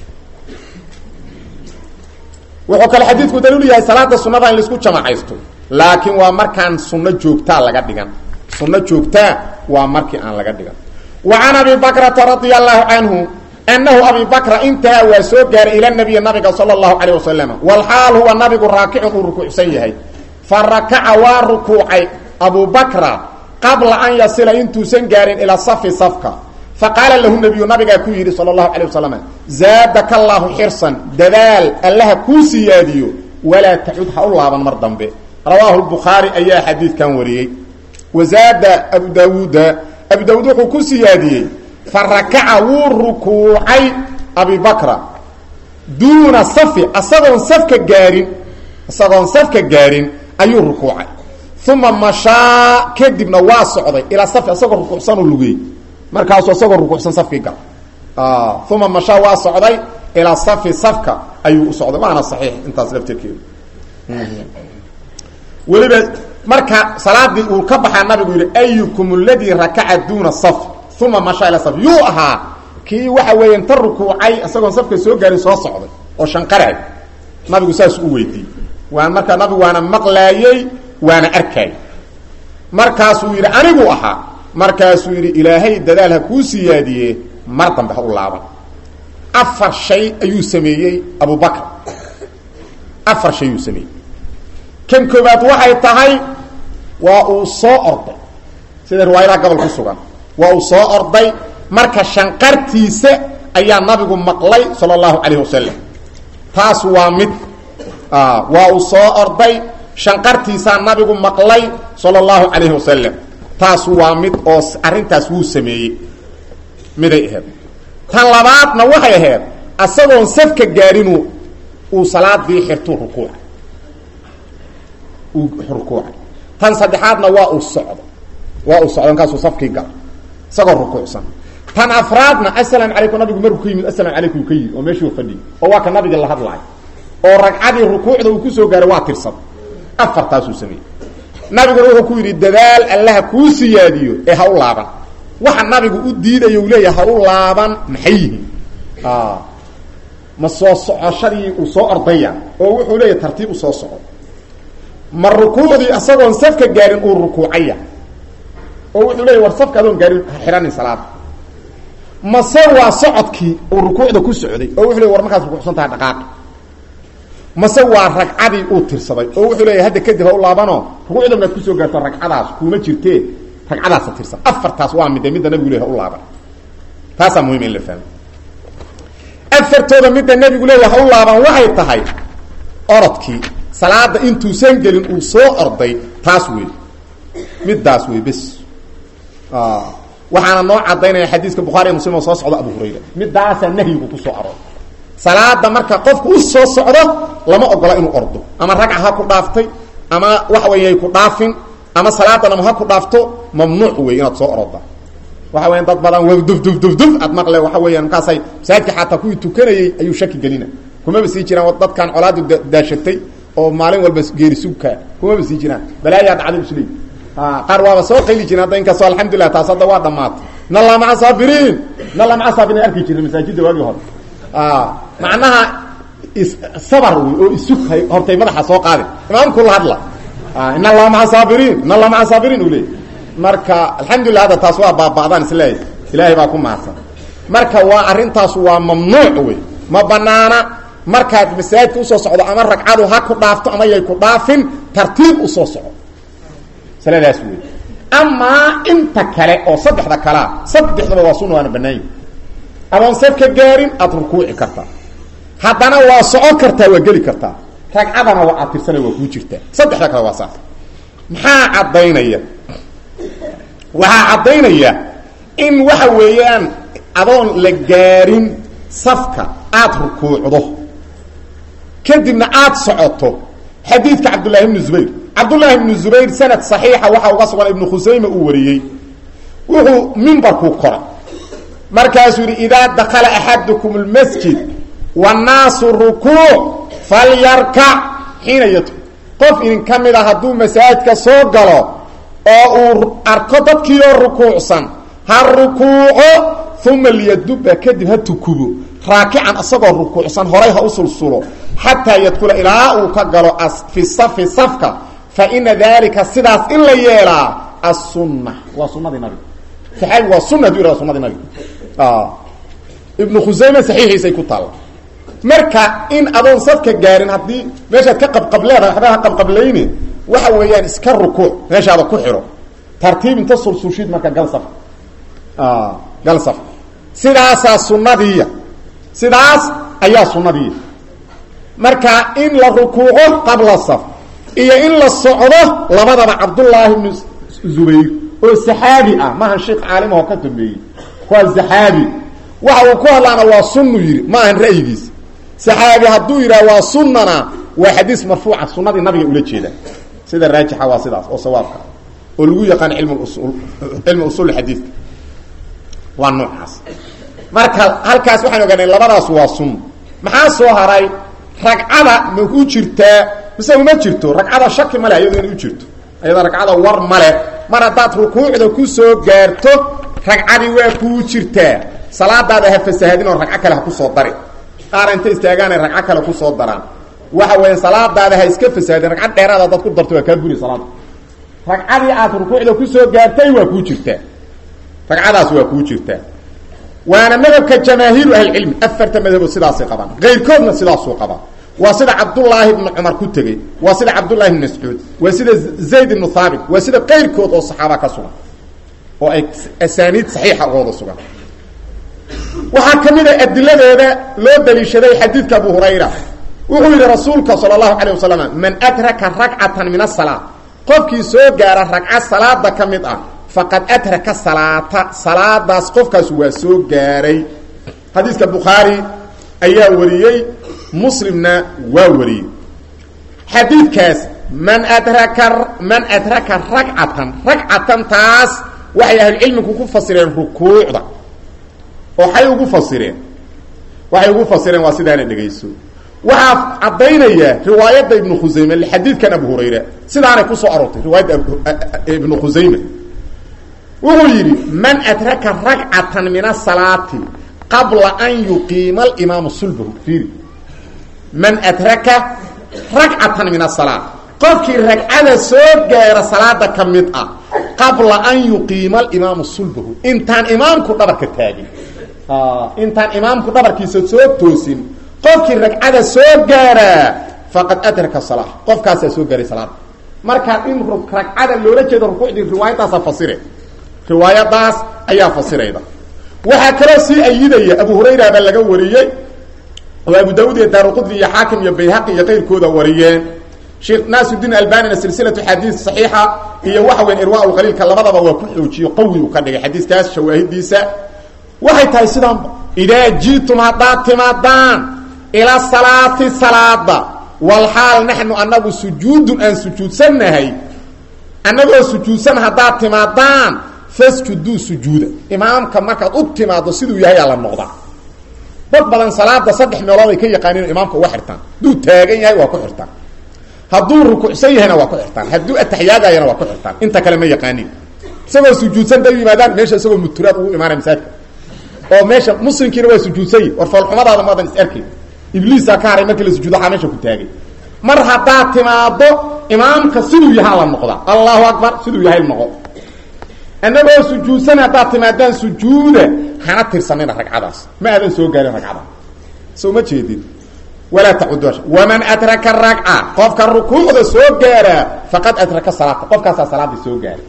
wuxuu kale xadiidku daliilu yahay salaada sunada in laisku jamacaysto laakiin waa markaan sunno joogtaa laga dhigan sunno joogtaa waa markii aan laga dhigan wa can abi bakrata radia allahu canhu anahu abi bakra intaha waa soo gaaray ila nabiyi nabiga sala allahu calayh wasalam walxaal huwa nabigu raakicun uu rukuucsan yahay fa rakaca waa rukuucay abu bakra qabla an yasila intuusan gaarin ilaa safi safka faqaala lahu nabiyu nabigaa ku yidhi sala allahu calayh wasalam zaadaka allaahu xirsan dadaal allaha kuu siyaadiyo walaa tacud ha u laaban mar dambe rawaahu lbukhaari ayaa xadiidkan wariyey wazaada abu daawuuda abu daawuud wuxuu ku siyaadiyey fa rakaca wuu rukuucay abi bakra duuna safi asagoon safka gaarin isagoon safka gaarin ayuu rukuucay uma mashaa kadibna waa socday ilaa safi asagoo rukuucsanoo lugey markaasuu isagoo rukuucsan safkii gal uma mashaa waa socday ilaa safi safka ayuu u socday waana saxiix intaas laftirkeedu weliba marka salaadii uu ka baxaa nabigu yihi ayukum aladii rakaca duuna saf uma mashaa ila saf yuu ahaa kii waxa weeye inta rukuucay isagoon safka soo gaarin soo socday oo shanqaraay nabigu saas u weydiiyey waan markaa nabigu waana maqlaayey waana arkaay markaasuu yidhi anigu ahaa markaasuu yidhi ilaahay dadaal ha kuu siyaadiye mar dambe ha u laaban afar shay ayuu sameeyey abubakr afar shay ayuu sameeyey kan koobaad waxay tahay waa uu soo orday sida riwaayadaha gobol ku sugan waa uu soo orday marka shanqartiisa ayaa nabigu maqlay sala allahu calayh wasalam taas waa mid waa uu soo orday shanqartiisaa nabigu maqlay sala allahu calayhi wasalam taas waa mid oo arrintaas wuu sameeyey miday ahayd tan labaadna waxay ahayd asagoon safka gaarinu uu salaadii xirtuu rukuucay uu rukuucay tan saddexaadna waa uu socdo waa uu socdo markaasuu safkii gala isagoo rukuucsan tan afraadna asalaam calaykum nabigu markuu ka yimid asalaam calaykum ka yimid oo meeshuu fadhiyay oo waa ka nabiga la hadlaay oo ragcadii rukuucda uu kusoo gaaray waa tirsan afartaasuu sameeyey nabiguna wuxuu ku yidhi dadaal allaha kuu siyaadiyo ee ha u laaban waxa nabigu u diidayo uu leeyahay ha u laaban maxay yihiin ma soo socoshadii uu soo ordaya oo wuxuu leeyahay tartiib u soo soco ma rukuucdii isagoon safka gaarin uu rukuucaya oo wuxuu leeyahy war safka adoon gaarin ha xidhanin salaada mase waa socodkii uu rukuucda ku socday oo wuxuu leey war markaas rukuucsan tahay dhaqaaqi mase waa ragcadii uu tirsaday oo wuxuu leeyahy hadda kadib ha u laabanoo rukuucda maad kusoo gaarto ragcadaas kuuma jirtee ragcadaasa tirsan afartaas waa midde midda nabigu ley ha u laaban taasaa muhim in la fahmo afartooda midda nebigu leeya ha u laaban waxay tahay orodkii salaada intuusan gelin uu soo orday taas wey middaas wey bes waxaana noo cadaynaya xadiiska bukhariy muslim oo soo socda abu hurayra midaasaa nahyigu kusoo arooray salaada marka qofku u soo socdo lama ogola inuu ordo ama ragca ha ku dhaaftay ama waxa weya ku dhaafin ama salaadanama ha ku dhaafto mamnuuc wey inaad soo oroda waxa weya dad badan w duf duf duf duf aad maqle waxa weeyaan markaasay masaajidka xataa kuwii tukanayey ayuu shaki gelina kumaba sii jiraan dadkan colaadu daashatay oo maalin walba geeri sugka kumaba sii jiraan balaayaa dhacday isleey qaar waaba soo qayli jiren hadda inkastoo alxamdulilah taas hadda waa dhamaatay nalla maca saabiriin nalla maca saabiriin arki jirna masaajidda waagii hore macnaha sabar wey oo isug hortay madaxa soo qaadi imaamku la hadla in allaha maca saabiriin in allaha maca saabiriin u leey marka alxamdulilah hadda taas waa baaba'daan isleeyahy ilaahay baa ku mahadsan marka waa arrintaas waa mamnuuc wey ma banaana markaad masaajidka usoo socdo ama ragcadu ha ku dhaafto ama yay ku dhaafin tartiib usoo soco saladaas wey amaa inta kale oo saddexda kalea saddexdaba waa sunna waana banaanya adoon safka gaarin aada rukuuci kartaa haddana waa socon kartaa waa geli kartaa ragcadana waa aad tirsana waa kuu jirtaa saddexda kale waa saas maxaa caddaynaya waxaa caddaynaya in waxa weeyaan adoon la gaarin safka aada rukuucdo kadibna aada socoto xadiidka cabdullaahi ibnu zubayr cabdullaahi ibnu zubayr sanad saxiixa waxaa uga sugan ibnu khusayme uu wariyey wuxuu mimbarkuu koray markaasuu yidhi idaa dakala axadukum lmasjid wannaasu rukuuc falyarkac xiina yadku qof idin ka mid a hadduu masaajidka soo galo oo uu arko dadkiioo rukuucsan ha rukuuco uma liyaduba kadib ha tukubo raakican isagoo rukuucsan horay ha u sulsulo xataa yadkula ilaa uu ka galo fi safi safka fa ina dalika sidaas in la yeelaa asunna waa sunadii nabiga saxaabi waa sunna haduu yihahdo sunadii nabiga ibnu khusayme saxiixiisay ku taalla marka in adoon safka gaarin haddii meeshaad ka qabqableedahay waxba ha qabqablayni waxa weeyaan iska rukuuc meeshaada ku xidho tartiib inta sulsulshid marka gal saf gal saf sidaasaa sunnadiiya sidaas ayaa sunnadiiya marka in la rukuuco qabla saf iyo in la socdo labadaba cabdullaahi ibnu zubayr oo saxaabi ah maahan sheekh caalimahoo ka dambeeyey waa saxaabi waxa uu ku hadlaana waa sunnu yidhi ma ahan ra'yigiisa saxaabi hadduu yidhaha waa sunnana waa xadiis marfuuca sunnadii nabiga ula jeeda sida raajixa waa sidaas oo sawaabka oo lagu yaqaan ilm usul cilmi usul xadiidka waa noocaas marka halkaas waxaan ogaanay labadaas waa sunno maxaa soo haray ragcada ma u jirtaa mise uma jirto ragcada shaki male ayado inay u jirto ayada ragcada war male mar haddaad rukuucda ku soo gaarto ragcadii waa kuu jirtaa salaadaada ha fasahaadin oo ragco kale ha kusoo dari qaar inta istaagaanay ragco kale kusoo daraan waxa weya salaadaada ha iska fasahaadin ragcad dheeraad hadaad ku darto waa kaa buri salaada ragcadii aad rukuucda kusoo gaartay waa kuu jirtaa ragcadaas waa kuu jirtaa waana madhabka jamaahiiru ahlicilmi afarta madhabood sidaasay qabaan kayrkoodna sidaasuu qabaa waa sida cabdullaahi ibnu cumar ku tegey waa sida cabdullahi ibn mascuud waa sida zayd ibnu haabit waa sida kayrkood oo saxaaba ka sugan oo ay asaaniid saxiixa ugooda sugan waxaa ka mid a adiladeeda loo daliishaday xadiidka abu hurayra wuxuu yidhi rasuulka sala allahu calayh wasalam man adraka ragcatan min asalaa qofkii soo gaara ragca salaada ka mid ah faqad adraka salaata salaadaas qofkaas waa soo gaaray xadiiska bukhaari ayaa wariyey muslimna waa wariyey xadiidkaas man adraka man adraka ragcatan ragcatan taas waxay ahlucilmigu ku fasireen rukuucda waxay ugu fasireen waxay ugu fasireen waa sidaana dhegayso waxaa caddaynaya riwaayadda ibnu khusayme xadiidkan abu hurayra sidaanay kusoo aroortay riwaayadda ibnu khusayme wuxuu yidhi man adraka ragcatan min asalaati qabla an yuqiima alimaamu sulbahu fiiri man adraka ragcatan min asalaa qofkii ragcada soo gaara salaada ka mid ah qabla an yuqiima alimaamu sulbahu intaan imaamku dhabarka taagin intaan imaamku dhabarkiisa soo toosin qofkii ragcada soo gaaraa faqad adraka sala qofkaasaa soo gaaray salaada markaa in ragcada loola jeedo rukuucdii riwaayadaasaa fasire riwaayadaas ayaa fasirayda waxaa kaloo sii ayidaya abu hurayra baa laga wariyey oo abu daawud iyo daaruqudni iyo xaakim iyo bayhaqi iyo qayrkooda wariyeen sheekh naasiudiin albanina silsilatu xadiid saxiixa iyo waxa weyn irwaa lqaliilka labadaba waa ku xoojiyo qawi uu ka dhigay xadiiskaas shawaahidiisa waxay tahay sidaanba idaa ji'tum haddaad timaadaan ila salaati salaada walxaal naxnu annagu sujuudun aan sujuudsannahay annagoo sujuudsan haddaad timaadaan fasjuduu sujuuda imaamka markaad u timaaddo siduu yahay aa la noqdaa dad badan salaada saddex meelood ay ka yaqaaniin imaamka uga xirtaan hadduu taagan yahay waa ku xirtaan hadduu rukuucsan yahayna waa ku xirtaan hadduu ataxyaagayana waa ku xirtaan inta kale ma yaqaaniin isagoo sujuudsan da yimaadaan meesha isagoo muturaad ugu imaanaya masaajidka oo meesha muslimkiina waa sujuudsan yihi war foolxumadaada maadan is arkay ibliisaa ka haray markii la sujuudo waxaa meesha ku taagay mar haddaad timaado imaamka siduu yahaa la noqdaa allahu akbar siduu yahay noqo annagoo sujuudsan haddaad timaadaan sujuuda hana tirsanina ragcadaas ma aadan soo gaarin ragcada soo ma jeedin walaa tacudu waman adraka ragca qofka rukuucda soo gaaraa faqad adraka salaata qofkaasaa salaada soo gaara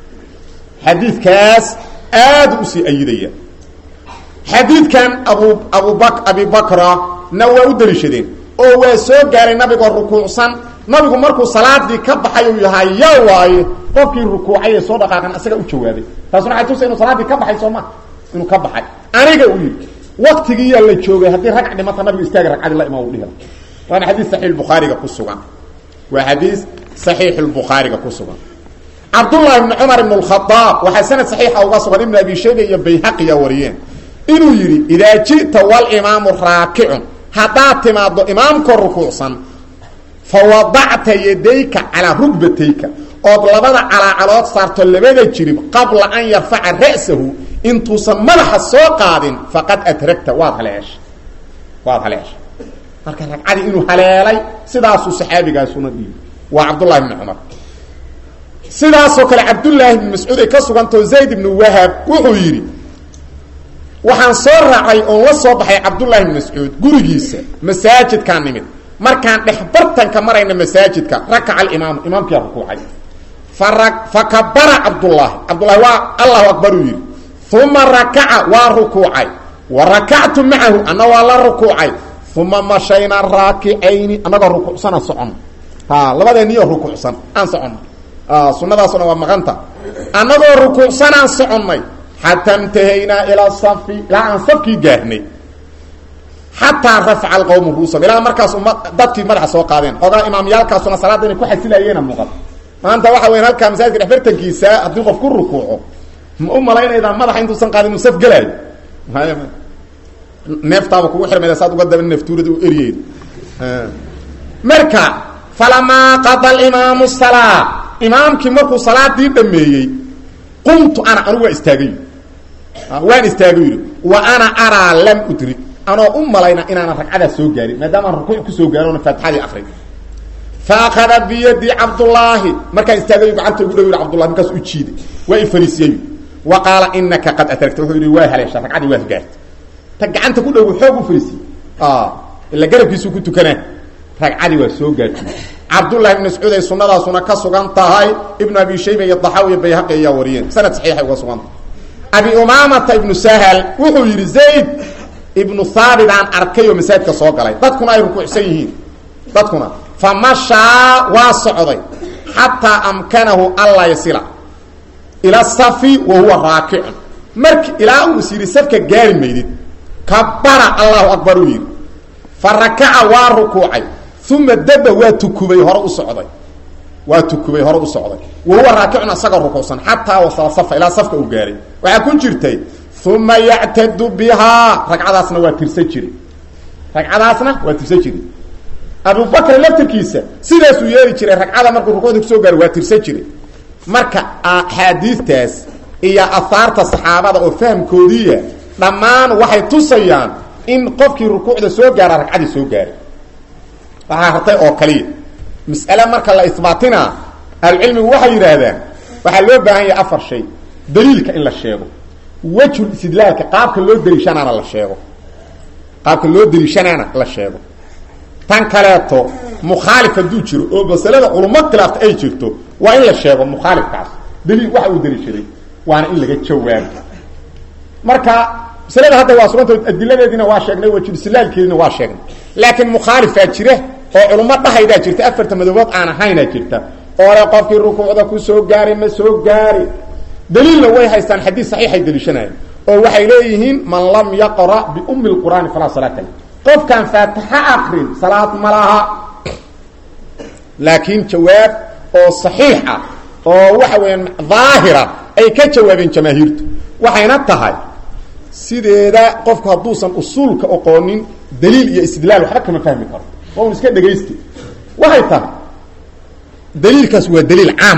xadiidkaas aada usii ayidaya xadiidkan abu abub abibakra na waa u daliishadeen oo waa soo gaaray nabigoo rukuucsan nabigu markuu salaadii ka baxay uu yahay ya waaye qofkii rukuucay ee soo dhaqaaqan isaga u jawaabay taasuna waxay tusa inuu salaaddii ka baxay soo ma inuu ka baxay aniga uu yidhi waktigiiyaa la joogay haddii ragc dhimata nabigu istaaga ragcadii la imaa u dhihi waana xadiis saxiix bukhaariga ku sugan waa xadiis saxiix lbukhaariga ku sugan cabdullahi ibni cumar ibn lkhadaab waxaa sanad saxiixa uga sugan ibn abi shayba iyo bayhaqiya wariyeen inuu yidhi idaa ji'ta walimaamu raakicun haddaad timaaddo imaamkoo rukuucsan fa wadacta yadayka calaa rugbatayka ood labada calaacalood saarto labada jirib qabla an yarfaca ra'sahu intuusan madaxa soo qaadin faqad adragta waad haleeshay waad haleeshay marka ragcadii inuu haleelay sidaasuu saxaabigaasuna dhiibi waa cabdullahi bni cumar sidaasoo kale cabdullaahi bni mascuud ay ka sugantao zayd ibnu wahab wuxuu yidhi waxaan soo raacay oon la soo baxay cabdullaahi bni mascuud gurigiisa masaajidkaan nimid markaan dhexbartanka marayna masaajidka rakaca alimaamu imaamkiyaa rukuucay fara fakabara cabdullaahi cabdullahi waa allahu akbar uu yidhi uma rakaca waa rukuucay wa rakactu macahu anna waa la rukuucay uma mashayna raakicayni annagoo rukuucsan aan soconno ha labadeeniyo rukuucsan aan soconno sunadaasuna waa maqanta annagoo rukuucsan aan soconnay xataa intahaynaa ilaa safi ilaa aan safkii gaarnay xataa rafca alqowmu ruusam ilaa markaas uma dadkii madaxa soo qaadeen xoogaa imaamyaalkaasuna salaadda inay ku xasilayeena muuqan maanta waxa weya halkaa masaajidka dhexbartankiisa haddii qof ku rukuuco ma u malaynaydaa madaxa intuusan qaadin inuu saf gelaayo neeftaaba kugu xirmayda saad uga daba neeftuurada u eryeyd marka falamaa qada alimaamu salaa imaamkii markuu salaadii dhameeyey qumtu ana anugu waa istaagay waan istaagay yidhi wa ana araa lam udrik anoo u malayna inaanan ragcadaas soo gaarin maadaamaan rukuuc kusoo gaarin oona faatixadii akrin fa akada biyadi cabdullaahi markaan istaagayo gacanta ugu dhow yidhi cabdullahi markaas u jiiday waa i fariisiyey wa qaala inaka qad adragta wuxuu yidhi waa haleesha ragcadii waad gaarta ta gacanta ku dhow xoog u fariisiyey ila garabkiisuu ku tukanaa ragcadii waa soo gaartay cabdullahi ibn mascuud ay sunadaasuna ka sugan tahay ibnu abi shayba iyo daxaw iyo bayhaqi ayaa wariyeen sanad saxiixay uga sugan tahay abi umaamata ibnu sahal wuxuu yidhi zayd ibnu haabit aan arkay oo masaajidka soo galay dadkuna ay rukuucsan yihiin dadkuna fa mashaa waa socday xataa amkanahu alla yasila ila safi wa huwa raakicun marki ilaa uu is yidhi safka gaari maydid kabara allahu akbar uu yidhi fa rakaca waa rukuucay uma daba waa tukubay hore u socday waa tukubay hore u socday wa huwa raakicun asagoo rukuucsan xataa wasala safa ilaa safka uu gaaray waxaa ku jirtay uma yactadu bihaa ragcadaasna waa tirsan jiray ragcadaasna waa tirsan jiray abubakr laftirkiisa sidaasuu yeeli jiray ragcada markuu rukuucda kusoo gaaro waa tirsan jiray marka axaadiidtaas iyo ahaarta saxaabada oo fahamkoodiiya dhammaan waxay tusayaan in qofkii rukuucda soo gaara ragcadii soo gaaray waxaa hartay oo kaliya mas'ale marka la isbaatinaa ahlucilmigu waxay yidhaahdaan waxaa loo baahan yahay afar shay daliilka in la sheego wejhul istidlaalka qaabka loo daliishanaana la sheego qaabka loo daliishanaana la sheego tan kaleeto mukhaalif hadduu jiro oo masalada culummo khilaafta ay jirto waa in la sheego mukhaalifkaas daliil waxa uu daliishaday waana in laga jawaabo marka maslada hadda waa suganta adiladeediina waa sheegnay wajibsilaalkeediina waa sheegnay laakiin mukhaalifaa jira oo culummo dhahaydaa jirta afarta madoobood aan ahaynaa jirta oo le qofkii rukuucda ku soo gaaray ma soo gaari daliilna way haystaan xadiis saxiixay daliishanayaan oo waxay leeyihiin man lam yaqra biumi lqur'aani falaa salaata leh qofkaan faatixa akrin salaad ma laha laakiin jawaab oo saxiix ah oo waxa weeyaan daahira ay ka jawaabeen jamaahiirtu waxayna tahay sideeda qofku hadduusan usuulka oqoonin daliil iyo istidlaal waxba kama fahmi karo waa un iska dhegaysti waxay tahay daliilkaas waa daliil caam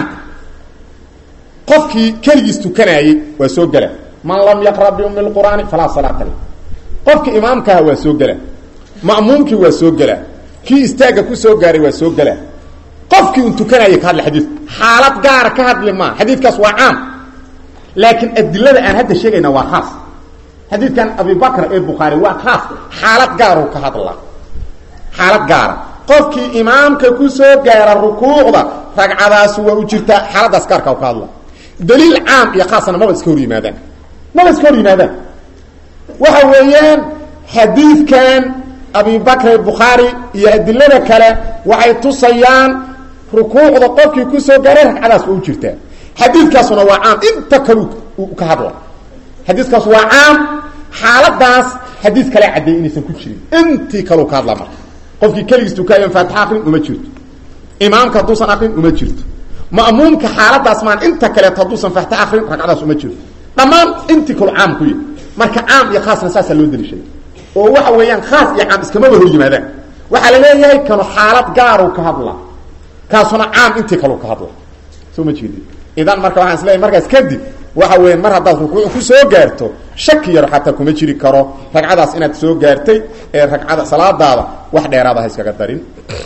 qofkii keligiis tukanaayey waa soo gela man lam yaqra biumi lqur'aani falaa salaata leh qofkii imaamkaha waa soo gela ma'muumkii waa soo gela kii istaagga ku soo gaaray waa soo gela qofkii un tukanaayay ka hadli xadiidku xaalad gaara ka hadli maa xadiidkaas waa caam laakiin adilada aan hadda sheegayna waa khaas xadiidkan abibakr ee bukhaari waa khaas xaalad gaaruu ka hadlaa xaalad gaara qofkii imaamka ku soo gaara rukuucda ragcadaasi waa u jirtaa xaaladaas gaarka ka hadla daliil caam iyo khaasna maba iska hor yimaadaan maba iska hor yimaadaan waxa weeyaan xadiidkan abibakr bukhaari iyo adilada kale waxay tusayaan rukuucda qofkii ku soo gaaray ragcadaas waa u jirtaa xadiidkaasuna waa caam inta kalu ka hadla xadiiskaas waa caam xaaladaas xadiis kale caddeeyey inaysan ku jirin intii kaleu ka hadla marka qofkii keligiis tukaayan faatixa akrin uma jirto imaamka hadduusan akrin uma jirto ma'muumka xaaladaas maan inta kaleeto hadduusan faatixa akrin ragcadaas uma jirto dhammaan intii kalu caam ku yahy marka caam iyo khaasna saasaa loo daliishaday oo waxa weeyaan khaas iyo caam iskamaba hor yimaadaan waxaa la leeyahay kanu xaalad gaaru ka hadla kaasuna caam intii kalu ka hadla soo ma jeedi idan marka waxaan isleeyahay markaas kadib waxa weya mar haddaad rukuuc ku soo gaarto shaki yar xataa kuma jiri karo ragcadaas inaad soo gaartay ee ragcada salaadaada wax dheeraada ha iskaga darin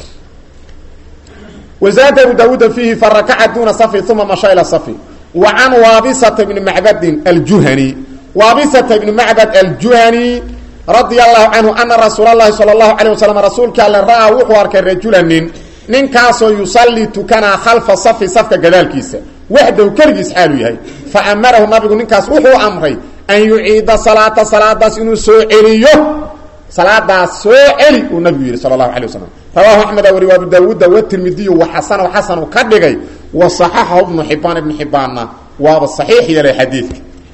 wazaada abu daawuuda fiihi farakaca duna safi uma masha ila safi wa can waabisata bni macbadin aljuhani waabisata ibni macbad aljuhani radia allahu canhu ana rasuul allahi sala allahu calayh wasalam rasuulka alle ra'aa wuxuu arkay rajula nin ninkaasoo yusallii tukanaa khalfa safi safka gadaalkiisa waxdahu keligiis xaalu yahay fa amarahu nabigu ninkaas wuxuu amray an yuciida salaata salaadaas inuu soo celiyo salaadaas soo celi uu nabigu yidhi sala allahu alay wasalam rawaahu axmeda wari abu daawuuda watirmidiyu wa xasanahu xasanu ka dhigay wa saxaxahu ibnu xibaan ibnu xibaanna waaba saxiix yeelay xadiidka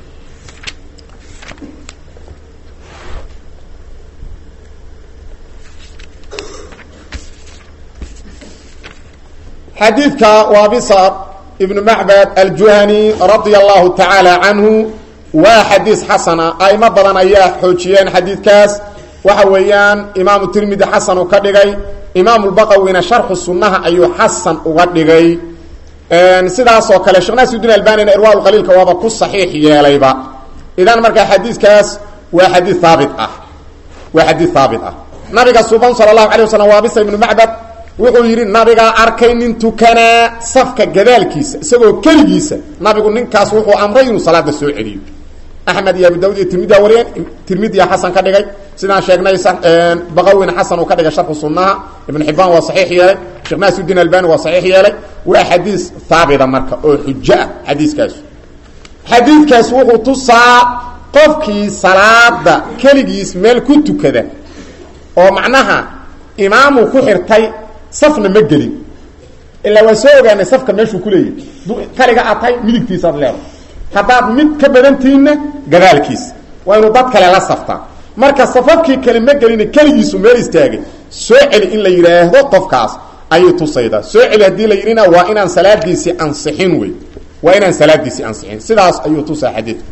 xadiidka waabisa ibnu macbad aljuhani radia allahu tacaala canhu waa xadiis xasana aimo badan ayaa xoojiyeen xadiidkaas waxa weeyaan imaamu tirmidi xasan uu ka dhigay imaamu lbaqawina sharxu sunnaha ayuu xasan uga dhigay sidaasoo kale sheekh naasiudiin albanina irwaa qaliilka waaba ku saxiix yeelayba idan markaa xadiidkaas waa xadii haabit ah waa xadiid haabit ah nabiga suban sala allahu alay wasalam waabisa ibnu macbad wuxuu yidhi nabigaa arkay nin tukanaa safka gadaalkiisa isagoo keligiisa nabigu ninkaas wuxuu amray inuu salaada soo celiyo axmed iyo abu daud iyo tirmidia wariyeen tirmidiya xasan ka dhigay sidaan sheegnay baqawina xasan uu ka dhigay sharxu sunnaha ibnu xibaan waa saxiix yeelay sheekh naasiudiin albani waa saxiix yeelay waa xadiis haabita marka oo xujo ah xadiiskaasu xadiidkaas wuxuu tusaa qofkii salaada keligiis meel ku tukada oo macnaha imaamu ku xirtay safna ma gelin ilaa waa soo ogaanay safka meeshuu kuleeyahy kaliga aad tahay midigtiisaad leedahay haddaad mid ka badantihiinna gadaalkiisa waa inuu dad kale la saftaa marka safafkii kale ma gelina keligiisu meel istaagay soo celi in la yidhaahdo qofkaas ayay tusaydaa soo celi haddii la yidhina waa inaan salaadiisii ansixin wey waa inaan salaadiisii ansixin sidaas ayuu tusaa xadiidku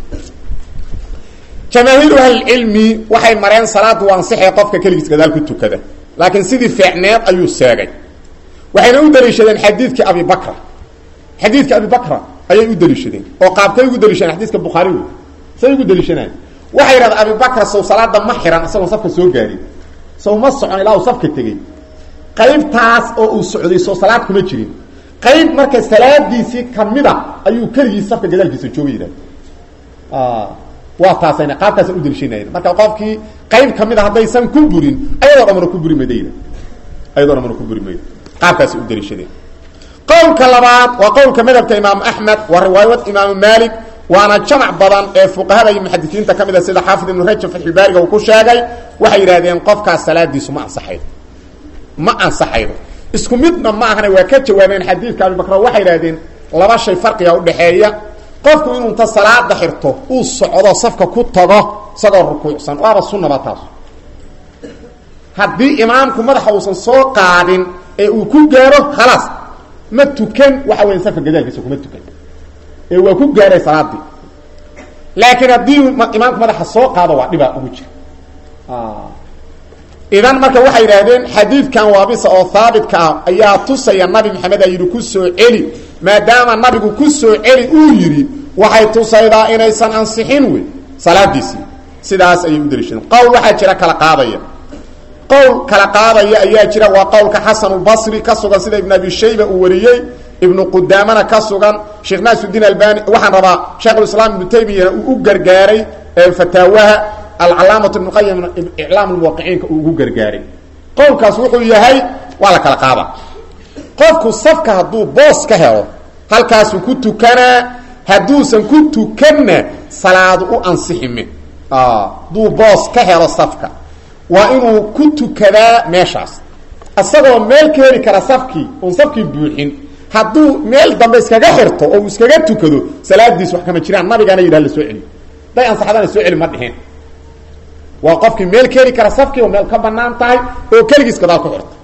jamaahiiru ahlilcilmi waxay mareen salaadu ansixee qofka keligiis gadaal ku tukada laakiin sidii fiicneed ayuu seegay waxayna u daliishadeen xadiidkii abibakra xadiidka abibakra ayay u daliishadeen oo qaabkay ugu daliishadeen xadiiska bukhaari wey say ugu daliishanayen waxay yidhahdeen abibakra sow salaada ma xiran isagoon safka soo gaarin sow ma socon ilaa uu safka tegey qaybtaas oo uu socday soo salaad kuma jirin qayb marka salaadiisii kamida ayuu keligii safka gadaalkiisa jooga yidhahda waa taasayna qaabkaasa u daliishanayna marka qofkii qayb kamida haddaysan ku burin ayadoo dhamana ku buri mayda ayadoo dhamana ku buri mayda qaabkaasay u daliishadeen qowlka labaad waa qowlka madhabka imaamu axmed waa riwaayad imaamu maalik waana jamac badan ee fuqahada iyo muxadisiinta ka mid a sida xaafid ibnu rajab fatxulbaariga uu ku sheegay waxay yidhahdeen qofkaas salaadiisu ma ansaxaydo ma ansaxaydo isku midna ma ahana waa ka jawaabeen xadiidka abibakr waxay yidhahdeen laba shay farqiga udhaxeeya qofku inuu inta salaada xirto uu socdo safka ku tago isagoo rukuucsan waaba sunnaba taas haddii imaamku madaxa uusan soo qaadin ee uu ku gaaro khalaas ma tukan waxa weya safka gadaalkiisa kuma tukan ee waa ku gaaray salaadii laakiin haddii imaamku madaxa soo qaado waa dhibaa ugu jira idan marka waxay yidhaahdeen xadiidkan waabisa oo haabitka ah ayaa tusaya nabi maxamed a yidhi ku soo celi maadaama nabigu ku soo celi uu yidhi waxay tusaydaa inaysan ansixin wey salaadiisii sidaas ayay u daliishadeen qowl waxaa jira kala qaadaya qowl kala qaadaya ayaa jira waa qowlka xasanulbasri ka sugan sida ibn abi shayba uu wariyey ibnu qudaamana ka sugan sheekh naasudiin albani waxaan rabaa sheekhulislaam ibnu taymiyana uu u gargaaray fataawaha alcalaamatu ibnu qayim iclaam lmuwaqiciinka uu ugu gargaaray qowlkaas wuxuu yahay waa la kala qaada qofku safka hadduu boos ka helo halkaasuu ku tukanaa hadduusan ku tukanna salaadu u ansixime hadduu boos ka helo safka waa inuu ku tukadaa meeshaas isagoo meel ka heli kara safkii oon safkii buuxin hadduu meel dambe iskaga xirto oo uu iskaga tukado salaadiis wax kama jiraan nabigaana yidhah la soo celi day ansaxdana soo celi ma dhiheen waa qofkii meel ka heli kara safkii oo meel ka banaan tahay oo keligiis gadaal ku xirta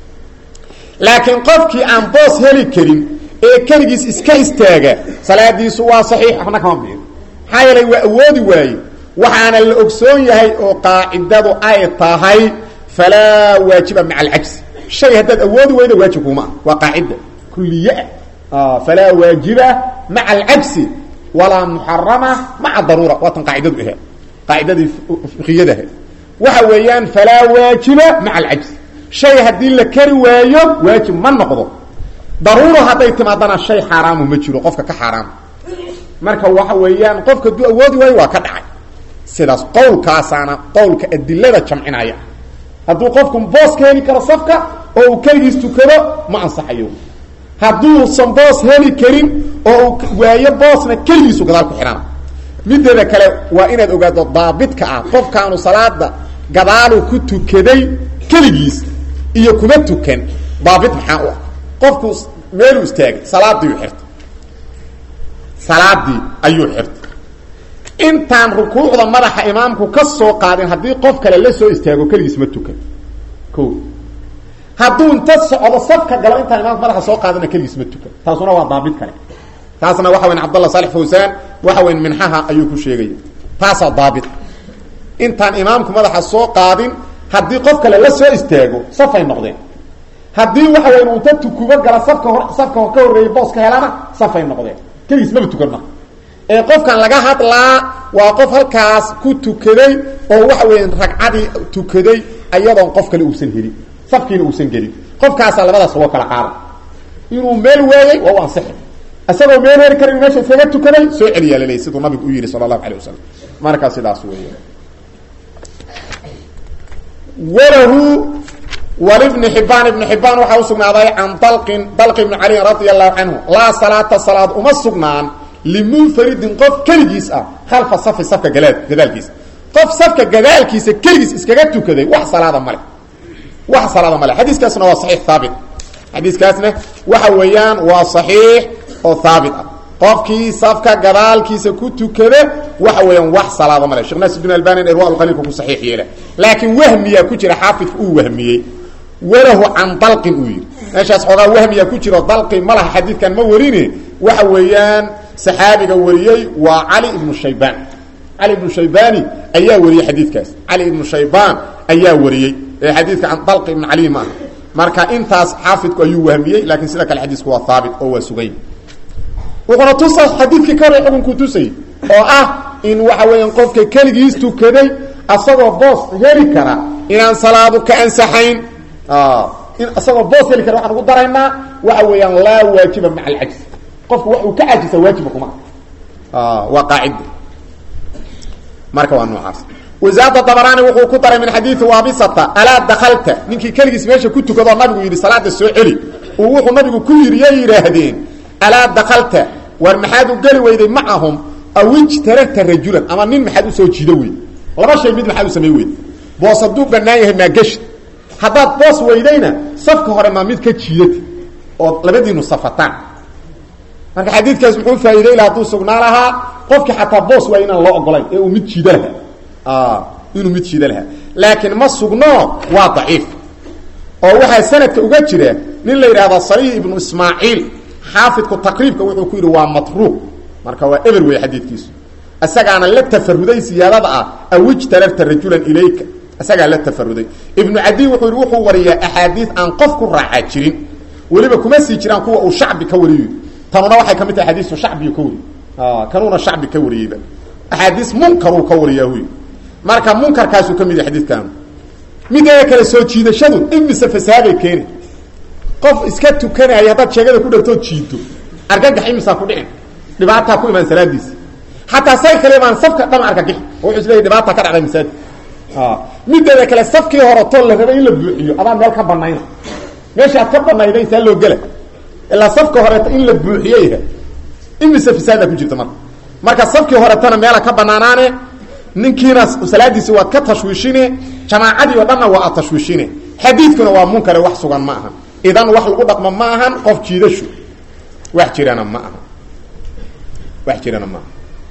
laakiin qofkii aan boos heli karin ee keligiis iska istaaga salaadiisu waa saxiix waxna kama bixin maxaa yeelay waa awoodi waaye waxaana la ogsoon yahay oo qaacidadu ay tahay falaa waajiba maca alcajsi shay haddaad awoodi weyda waajib kuma ah waa qaacida kuliye ah falaa waajiba maca alcajsi walaa muxarama maca daruura waatan qaacidadu ahe qaacidadii fiqiyadaha waxa weeyaan falaa waajiba maca alcajsi shay haddii la kari waayo waajib ma noqdo daruuro hadday timaadana shay xaaraamu ma jiro qofka ka xaaraama marka waxa weeyaan qofka hadduu awoodi waayo waa ka dhacay sidaas qowlkaasaana qowlka adilada jamcinaya hadduu qofku boos ka heli karo safka oo uu keligiis tukado ma ansaxayo hadduusan boos heli karin oo uu waayo boosna keligiisu gadaal ku xidhana mideeda kale waa inaad ogaado daabidka ah qofkaanu salaada gadaalu ku tukaday keligiis iyo kuma tukan daabit maxaa u ah qofku meeluu istaagay salaadiiu xirtay salaadii ayuu xirtay intaan rukuucda madaxa imaamku ka soo qaadin haddii qof kale la soo istaago keligiis ma tukan o hadduu inta socdo safka galo intaan imaamku madaxa soo qaadina keligiis ma tukan taasuna waa daabit kale taasna waxa weyn cabdallah saalex fawsaan waxa weyn minxaha ayuu ku sheegaya taasaa daabit intaan imaamku madaxa soo qaadin haddii qof kale la soo istaago safay noqdeen haddii waxa weyn unta tukubo gala safka hor safka ka horreeyay booska helana safay noqdeen keligiis maba tukan ma ee qofkan laga hadlaa waa qof halkaas ku tukaday oo waxa weya ragcadii tukaday ayadoon qof kale uusan helin safkiina uusan gelin qofkaasaa labadaas loo kala qaada inuu meel waayey waa u ansixi isagoo meel heri karin meesha iskaga tukaday soo celiyaa laleeyay siduu nabigu u yidhi sala allahu alay wasalam markaa sidaas weey walahu walibni xibaan ibni xibaan waxaa usugnaaday can dalqin dalqi ibni caliin radia allahu canhu laa salaata salaad uma sugnaan limunfaridin qof keligiis ah khalfa safi safka gala gadaalkiisa qof safka gadaalkiisa keligiis iskaga tukaday wax salaada male wax salaada male xadiiskaasna waa saxiix haabit xadiiskaasna waxa weeyaan waa saxiix oo haabit ah qofkii safka gadaalkiisa ku tukada waxa weeyaan wax salaada male sheekh naasudin albani irwa qaliilka ku saxiix yeela laakiin wahmiyaa ku jira xaafidka uu wahmiyey walahu can dalqin uu yidhi meeshaas xoogaa wahmiyaa ku jiro dalqi ma laha xadiidkan ma warine waxa weeyaan saxaabiga wariyey waa cali ibnu shaybaan cali ibnu shaybani ayaa wariyey xadiidkaas cali ibnu shaybaan ayaa wariyey ee xadiidka can dalqi ibnu cali maaha marka intaas xaafidku ayuu wahmiyey laakiin sida kale xadiisku waa haabit oo waa sugay wuxuuna tusa xadiidkii ka hore xukunkuu tusay oo ah in waxa weeyaan qofka keligiis tukaday asagoo boos heli kara inaan salaadu ka ansaxayn in isagoo boos heli kara waxaan ugu daraynaa waxa weeyaan laa waajiba maca alcajzi qofku wax uu ka cajisa waajiba kuma waa qaacida marka waa noocaas wasaada dabaraani wuxuu ku daray min xadiidi waabisata alaa dakalta ninkii keligiis meesha ku tukadoo nabigu yidhi salaada soo celi uu wuxuu nabigu ku yidhi yay yidhaahdeen alaa dakalta war maxaad u geli weyday macahum awijtaragta rajulan ama nin maxaad usoo jiido wey laba shay mid maxaad u samey wey boos hadduu banaan yahay maageshi haddaad boos weydayna safka hore maa mid ka jiidata oo labadiinu safataan marka xadiidkaas muxuu faa'iday laha hadduu sugnaa lahaa qofkii xataa boos waa inaan loo ogolayn ee uu mid jiida lahaa inuu mid jiida lahaa laakiin ma sugno waa daciif oo waxaa sanadka uga jira nin la yidhahda sariih ibnu ismaaciil xaafidku taqriibka wuxuu ku yidhi waa matruuq marka waa eber wey xadiidkiisu isagaana la tafaruday siyaadada ah awijtararta rajulan ilayka isagaa la tafaruday ibnu cadiy wuxuu yidhi wuxuu wariyaa axaadiis aan qof ku raacaa jirin weliba kuma sii jiraan kuwa uu shacbi ka wariyo tanuna waxay ka mid tahay xadiisu shacbiyu ka wariy kanuuna shacbi ka wariyeyba axaadiis munkaruu ka wariyaa huy marka munkarkaasuu ka mid yahay xadiidkaanu mideeda kale soo jiidashadu imise fasahaday keeni qof iska tukanaya haddaad sheegada ku dhartood jiido argagax imisaa ku dhicin dhibaataa ku imaan salaadiisi xataa say kale imaan safka dhama argagixi oo wuxuu isleeyahy dhibaata ka dhacday masaajid mideeda kale safkii hore too la rabay in la buuxiyo adaan meel ka banayna meesha aad ka banayday saa loo gela ilaa safka horeeta in la buuxiyeyha imise fasaadaa ku jirta marka marka safkii horetana meela ka banaanaane ninkiina salaadiisi waad ka tashwiishine jamaacadii oo dhanna waa ad tashwiishine xadiidkuna waa munkare wax sugan ma aha idan wax lagu dhaqmo ma ahan qof jiidashu wax jirana ma aha wax jirana ma aha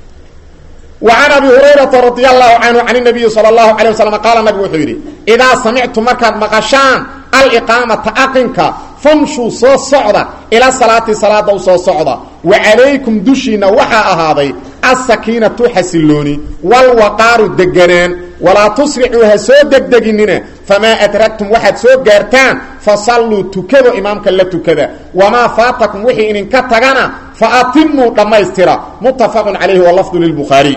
وعن أبي هريرة رضي الله عنه عن النبي صلى الله عليه وسلم قال النبي وحuu yidhi إذا سمعتم markaad مقشhaan الإقاaمةa أقنka فمشوا soo socda إلى صلاaةi صلاada u soo socda وعalayكم dushiina waxaa ahaaday السaكينaةu xasilooni والوقاaru deganaan وalaa تsرicuu ha soo degdeginina فmaa أdرagتم waxaad soo gaartaan faصaluu tukado imaamka la tukada وmaa faataكم wixii idinka tagana فatimuu dhammaystira متafق عalayhi وlفظ للبخاaري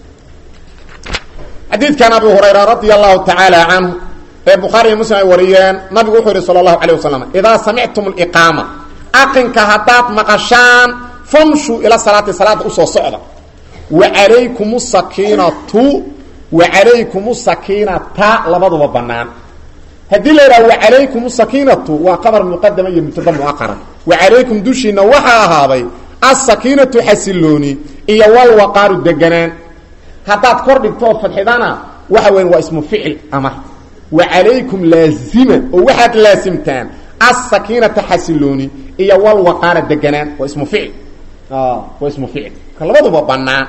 xadiidkan abi hurayra radia allahu tacaala canhu ee bukhaari iyo muslim ay wariyeen nabigu wuxuu yihi sala allahu alayh wasalam idaa samictum liqaama aqinka haddaad maqashaan famshuu ila salaati salaada usoo socda wacalaykum sakiinatu wacalaykum sakiinata labaduba banaan haddii la yidhaha wacalaykum sakiinatu waa qabar muqadama iyo mubtada muaqara wacalaykum dushiina waxaa ahaaday asakiinatu xasilooni iyo walwaqaaru deganaan haddaad kor dhigto oo fadxidana waxa weyan waa ismu ficil amar wa calaykum laazima oo waxaad laasimtaan asakiinata xasilooni iyo walwaqaara deganaan waa ismu ficil waa ismu ficil ka labaduba banaan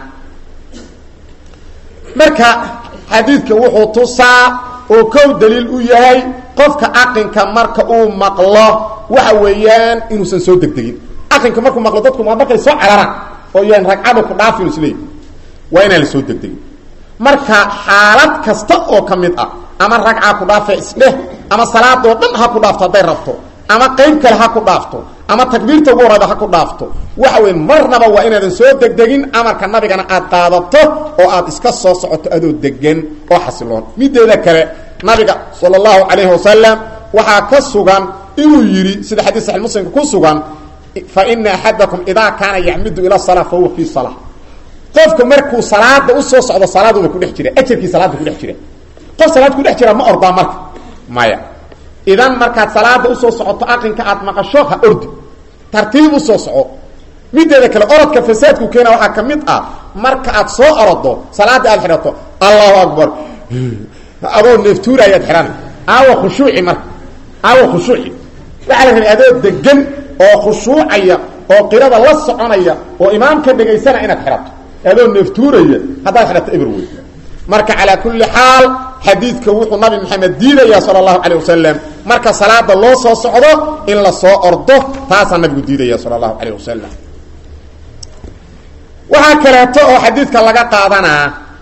marka xadiidka wuxuu tusaa oo kow daliil u yahay qofka aqinka marka uu maqlo waxa weeyaan inuusan soo degdegin aqinka markuu maqlo dadku ma markay soo cararaan oo yaan ragcadu ku dhaafin isleey waa inaan la soo degdegin marka xaalad kasta oo ka mid ah ama ragcaa ku dhaafe isdheh ama salaadoo dhan ha ku dhaafto hadday rabto ama qayb kale ha ku dhaafto ama takbiirta ugu horayda ha ku dhaafto waxa weyn marnaba waa inaadan soo degdegin amarka nabigana aad qaadato oo aad iska soo socoto adoo degan oo xasiloon mideeda kale nabiga sala allahu calayhi wasalam waxaa ka sugan inuu yidhi sida xadiis saxi muslimka ku sugan fa ina axadakum idaa kaana yacmidu ila salaa fa huwa fii salaa qofka markuu salaada usoo socdo salaaduba kudhex jira ajarkii salaada kudhex jira qof salaad kudhex jira ma ordaa marka maya idan markaad salaada usoo socoto aqinka aad maqasho ha ordi tartiib usoo soco mideeda kale orodka fasaadku keena waxaa ka mid ah marka aad soo orodo salaada aad xidhato allahu akbar adoo neeftuura ayaad xidhana aawa khushuuci marka aawa khushuuci waxaa la rabay adoo degan oo khushuucaya oo qirada la soconaya oo imaamka dhegaysana inaad xidhato adoo neeftuuraya haddaad xidhato eber wey marka calaa kulli xaal xadiidka wuxuu nabi maxamed diidaya sala allahu calayh wasalam marka salaada loo soo socdo in la soo ordo taasaa nabigu diidaya sala allahu calayh wasalam waxaa kaleeto oo xadiidka laga qaadanaa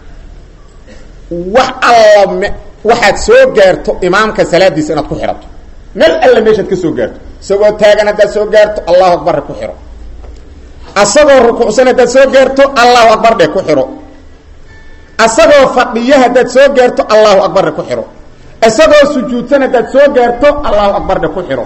wax alla waxaad soo gaarto imaamka salaadiisa inaad ku xidhato meel alla meeshaad ka soo gaarto isagoo taagan haddaad soo gaarto allahu akbar ku xidho asagoo rukuucsan haddaad soo gaarto allahu akbar dhe ku xidho asagoo fadhiyo haddaad soo gaarto allahu akbar dhe ku xidho isagoo sujuudsan haddaad soo gaarto allahu akbar dhe ku xidho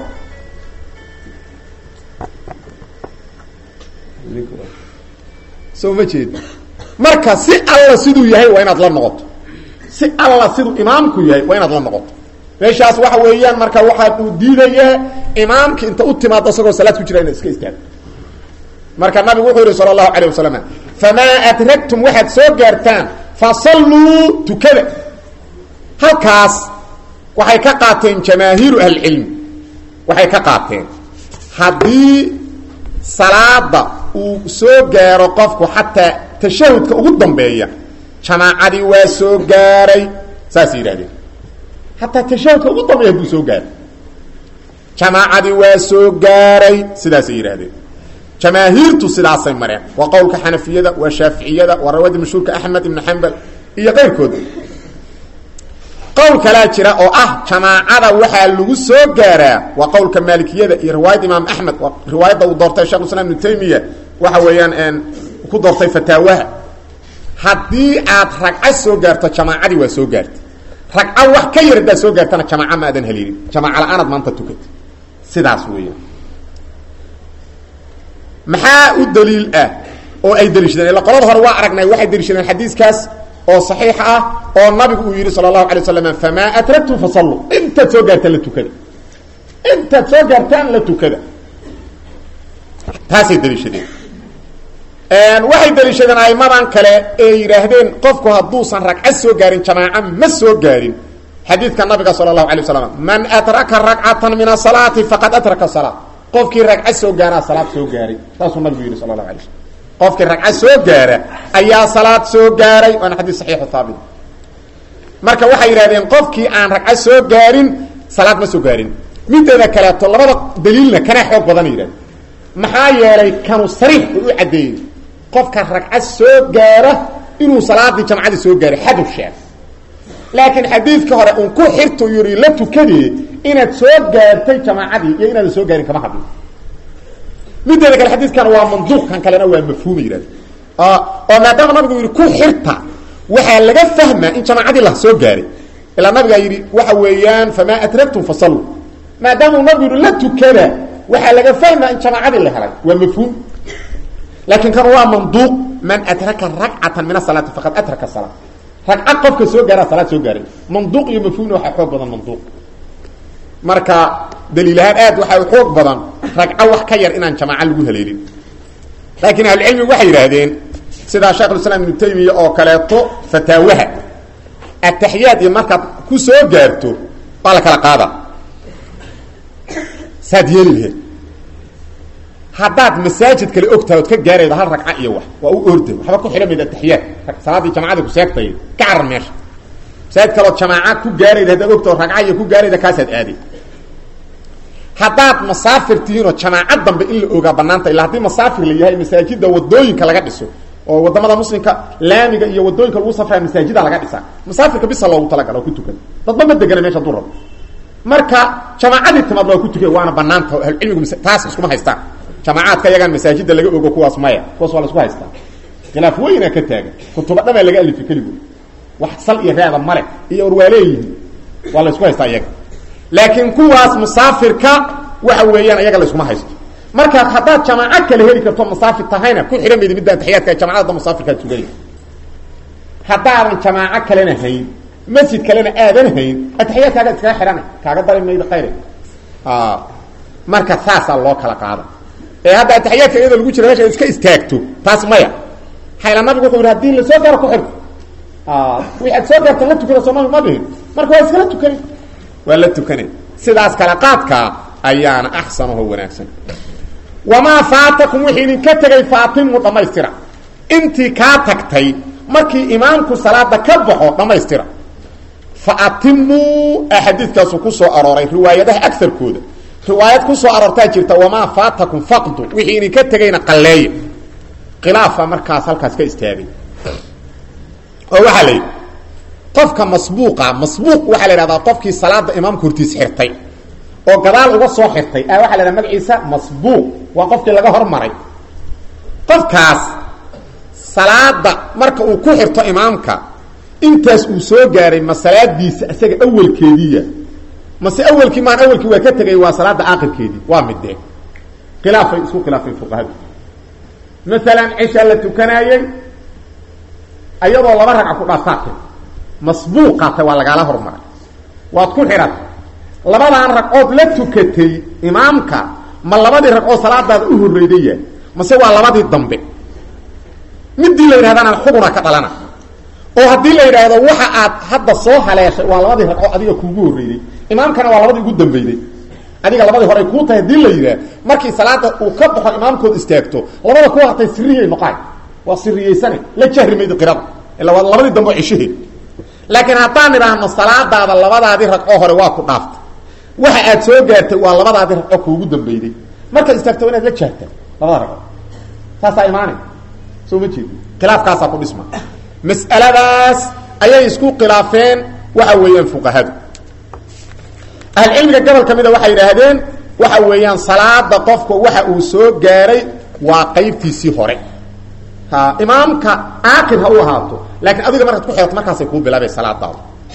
soo ma jeed marka si alla siduu yahay waa inaad la noqoto si alla siduu imaamku yahay waa inaad la noqoto meeshaas waxa weeyaan marka waxaa uu diidayaa imaamka inta u timaado isagoo salaad ku jira inaad iska istaagto marka nabigu wuxuu yihi sala allahu calayh wasalam famaa adragtum waxaad soo gaartaan fasalluu tukada halkaas waxay ka qaateen jamaahiiru ahlicilmi waxay ka qaateen haddii salaada uu soo gaaro qofku xataa tashahudka ugu dambeeya jamaacadii waa soo gaaray saasay yidhahdeen hataa tashahudka ugu dambeeya hadduu soo gaaray jamaacadii waa soo gaaray sidaasay yidhahdeen jamaahiirtu sidaasay mareen waa qowlka xanafiyada waa shaaficiyada waa rawada mashhuurka axmed ibnu xambal iyo keyrkood qowl kalaa jira oo ah jamaacada waxaa lagu soo gaaraa waa qowlka maalikiyada iyo riwaayadda imaam axmed waa riwaayadda uu doortay shekh islam ibnu taymiya waxa weeyaan ku doortay fataawaha haddii aad ragco soo gaarto jamaacadii waa soo gaartay ragco wax ka yar haddaad soo gaartana jamaaca ma aadan haleelin jamaaca la-aanaad maanta tukata sidaas weeyaan maxaa u daliil ah oo ay daliishadeen ila qolada hore waa aragnay waxay daliishadeen xadiiskaas oo saxiix ah oo nabigu uu yidhi sala allahu alay waslam famaa atragtum fasalluu intaad soo gaartaan la tukada intaad soo gaartaan la tukada taasay daliishadeen waxay daliishadeen aimadan kale ee yidhaahdeen qofku hadduusan ragco soo gaarin jamaaco ma soo gaarin xadiidka nabiga sala allahu alay waslam man adraka ragcatan min asalaati faqad adraka salaa qofkii ragco soo gaaraa salaad soo gaaray saasuu nabigu yidhi sala allahu alay slam qofkii ragco soo gaara ayaa salaad soo gaaray waana xadiis saxiixu haabit marka waxay yidhahdeen qofkii aan ragco soo gaarin salaad ma soo gaarin mideeda kaleeto labada daliilna kana xoog badan yidhahdeen maxaa yeelay kanu sariix u u caddeeyey qofka ragco soo gaara inuu salaadii jamcadii soo gaaray xadu sheeg laakiin xadiidka hore un ku xirtu yidhi la tukadee inaad soo gaartay jamaacadii iyo inaadan soo gaarin kama hadlin mideeda kale xadiidkan waa manduuq kan kalena waa mafhuuma yidhahda oo maadaama nabigu yidhi ku xirta waxaa laga fahmaa in jamaacadii la soo gaaray ilaa nabigaa yidhi waxa weeyaan famaa adragtum fasalluu maadaama uu nabigu yidhi la tukada waxaa laga fahmaa in jamaacadii la helay waa mafhuum laakiin kan waa manduuq man adraka ragcatan min asalaati faqad adraka salaa ragcad qofka soo gaaraa salaad soo gaaray manduuq iyo mafhuumna waxaa xoog badan manduuq marka daliilahaan aad waxaa xoog badan ragco wax ka yar inaan jamaaco lagu haleelin laakiin ahlucilmigu waxay yidhaahdeen sidaa sheekhulislaam ibnu taymiya oo kaleeto fataawaha ataxiyaad iyo markaad ku soo gaarto waa la kala qaada saad yeeli laheed haddaad masaajid kale ogtahay ood ka gaaraydo hal ragca iyo wax waa u orda waxba ku xidhan mayd ataxiyaad salaaddii jamacadii ku seegtay ka carar meesha masaajid kalood jamaaca ku gaarayda haddaad ogtao ragca iyo ku gaarayda kaasaad aaday haddaad masaafir tihiinoo jamaaco dambe in la ogaa banaanta illa haddii masaafir la yahay masaajida wadooyinka laga dhiso oo wadamada muslimka laamiga iyo wadooyinka lagu safraya masaajida laga dhisaa masaafirka bisa loogu talagala oo ku tukan dadba ma degana meesha haduu rabo marka jamaacadii timaad waa ku tukan waana banaanta ahlucilmigu taas iskuma haystaan jamaacaadka yagaan masaajida laga ogo kuwaas maya kuwaas waa la isku haystaa khilaaf weynaa ka taagan kutuba dhamaa laga alifay keligood wax sal iyo reeda male iyo war waa leeyihiin waa la isku haystaa iyaga laakiin kuwaas musaafirka waxa weeyaan ayaga la iskuma haysto marka haddaad jamaaco kale heli karto masaafir tahayna ku xidhan maydi midda ataxiyaadka jamacadda musaafirkaad sugaya haddaadan jamaaco kalena hayn masjid kalena aadan hayn ataxiyaadkaaga iskaga xidhana kaaga dari maydo khayre marka saasaa loo kala qaada ee hadda ataxiyaadka iyadoo lagu jira meesha iska istaagto taas maya hayla nabigu wuxuu yidhi hadii lasoo gaaro ku xirto wii aad soo gaarta la tukada soo nabi ma dhihin marka waa iskala tukani waa la tukanay sidaas kala qaadkaa ayaana axsanaho wanaagsan wamaa faatakum wixii idinka tegay faatimu dhammaystira intii kaa tagtay markii imaamku salaada ka baxo dhammaystira fa atimuu axaadiidkaasu ku soo arooray riwaayadaha agarkooda riwaayad ku soo aroortaa jirta wamaa faatakum faqdu wixii idinka tegayna qalleeya khilaafa markaas halkaas ka istaagay oo waxaa la yidhi qofka masbuuqa masbuuq waxaa la idhahdaa qofkii salaada imaamka hortiis xirtay oo gadaal uga soo xirtay a waxa la idhaha magaciisa masbuuq waa qofkii laga hormaray qofkaas salaada marka uu ku xirto imaamka intaas uu soo gaaray ma salaadiisa isaga awelkeediiya mase awelkii maan awelkii waa ka tegay waa salaada aakhirkeedii waa midee khilaafay isku khilaafeen fuqahadu maalan cisha la tukanaayey ayadoo laba ragca ku dhaaftaatay masbuuqaatay waa lagaala hormaray waad ku xidhatay labadaan ragcood la tukatay imaamka ma labadii ragcood salaadaada u horreydaya mase waa labadii dambe midii la yidhahdana xuguna ka dhalana oo haddii la yidhaahdo waxa aad hadda soo haleeshay waa labadii ragco adiga kuugu horreeyey imaamkana waa labadii ugu dambeyday adiga labadii hore ay kuu tahay hadii la yidhaah markii salaada uu ka baxo imaamkood istaagto labada ku hartay siriyay noqaan waa siriyeysane la jahri maydi qirada ila waa labadii dambe cishaheed laakiin haddaan idhaahno salaadaada labadaadii ragco hore waa ku dhaaftay waxa aad soo gaartay waa labadaadii ragco kuugu dambeyday markaad istaagto inaad la jaarta labada ragco saasaa imaanay soo ma jeedi khilaafkaasaa ku dhisma mas'aladaas ayay isku khilaafeen waxa weeyaan fuqahadu ahlcilmiga gobol ka mida waxay yidhaahdeen waxa weeyaan salaada qofka waxa uu soo gaaray waa qaybtiisii hore ha imaamka aakir ha u ahaato laakiin adiga markaad ku xeeto markaasay kuu bilaabay salaadaada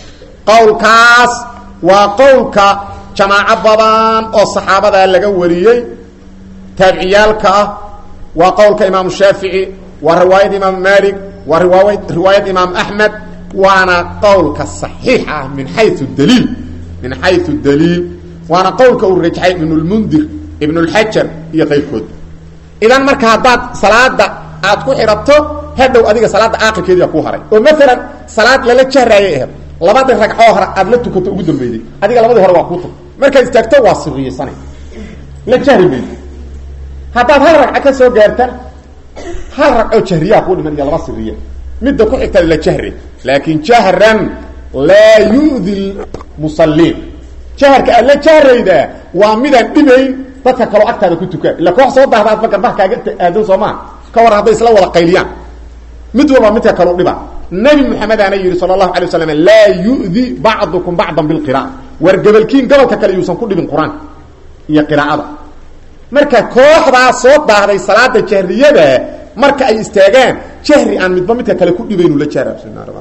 qowlkaas waa qowlka jamaaco badan oo saxaabadaa laga wariyey taabiciyaalka ah waa qowlka imaamu shaafici waa riwaayad imaam maalik waa riwaaya riwaayad imaam axmed waana qowlka صaxiix ah min xayu daliil min xayu daliil waana qowlka uu rajxay ibn اlmundir ibn اlxajar iyo qayrkood idan marka haddaad salaada aad ku xidhato hadhow adiga salaada aakirkeedia ku haray oo maalan salaad lala jahraayay aheed labadii ragcoo hore aad la tukato ugu dambeeyey adiga labadii hore waa kuu tag markaad istaagto waa siriyeysanay la jahri maydo haddaad hal ragco ka soo gaartana hal ragcoo jahriyaha kuu dhiman iyo laba siriya midda ku xigta la jahre laakin jahran laa yu'di musaliin jaharka aad la jahraydaa waa midaan dhibayn dadka kaloo agtaada ku tukaa illa koox soo dahda adba garbaha kaaga aadan soo maa ka war hadday isla wada qayliyaan mid walba midka kaleu dhiba nabi maxamedaana yidhi sala allahu alay waslam laa yu'di bacdukum bacdan bilqira'a war gabalkiin gobolka kale yuusan ku dhibin qur-aanka iyo qiraa'ada marka kooxdaa soo daahday salaada jahriyada marka ay istaagaan jahri aan midba midka kale ku dhibaynu la jahra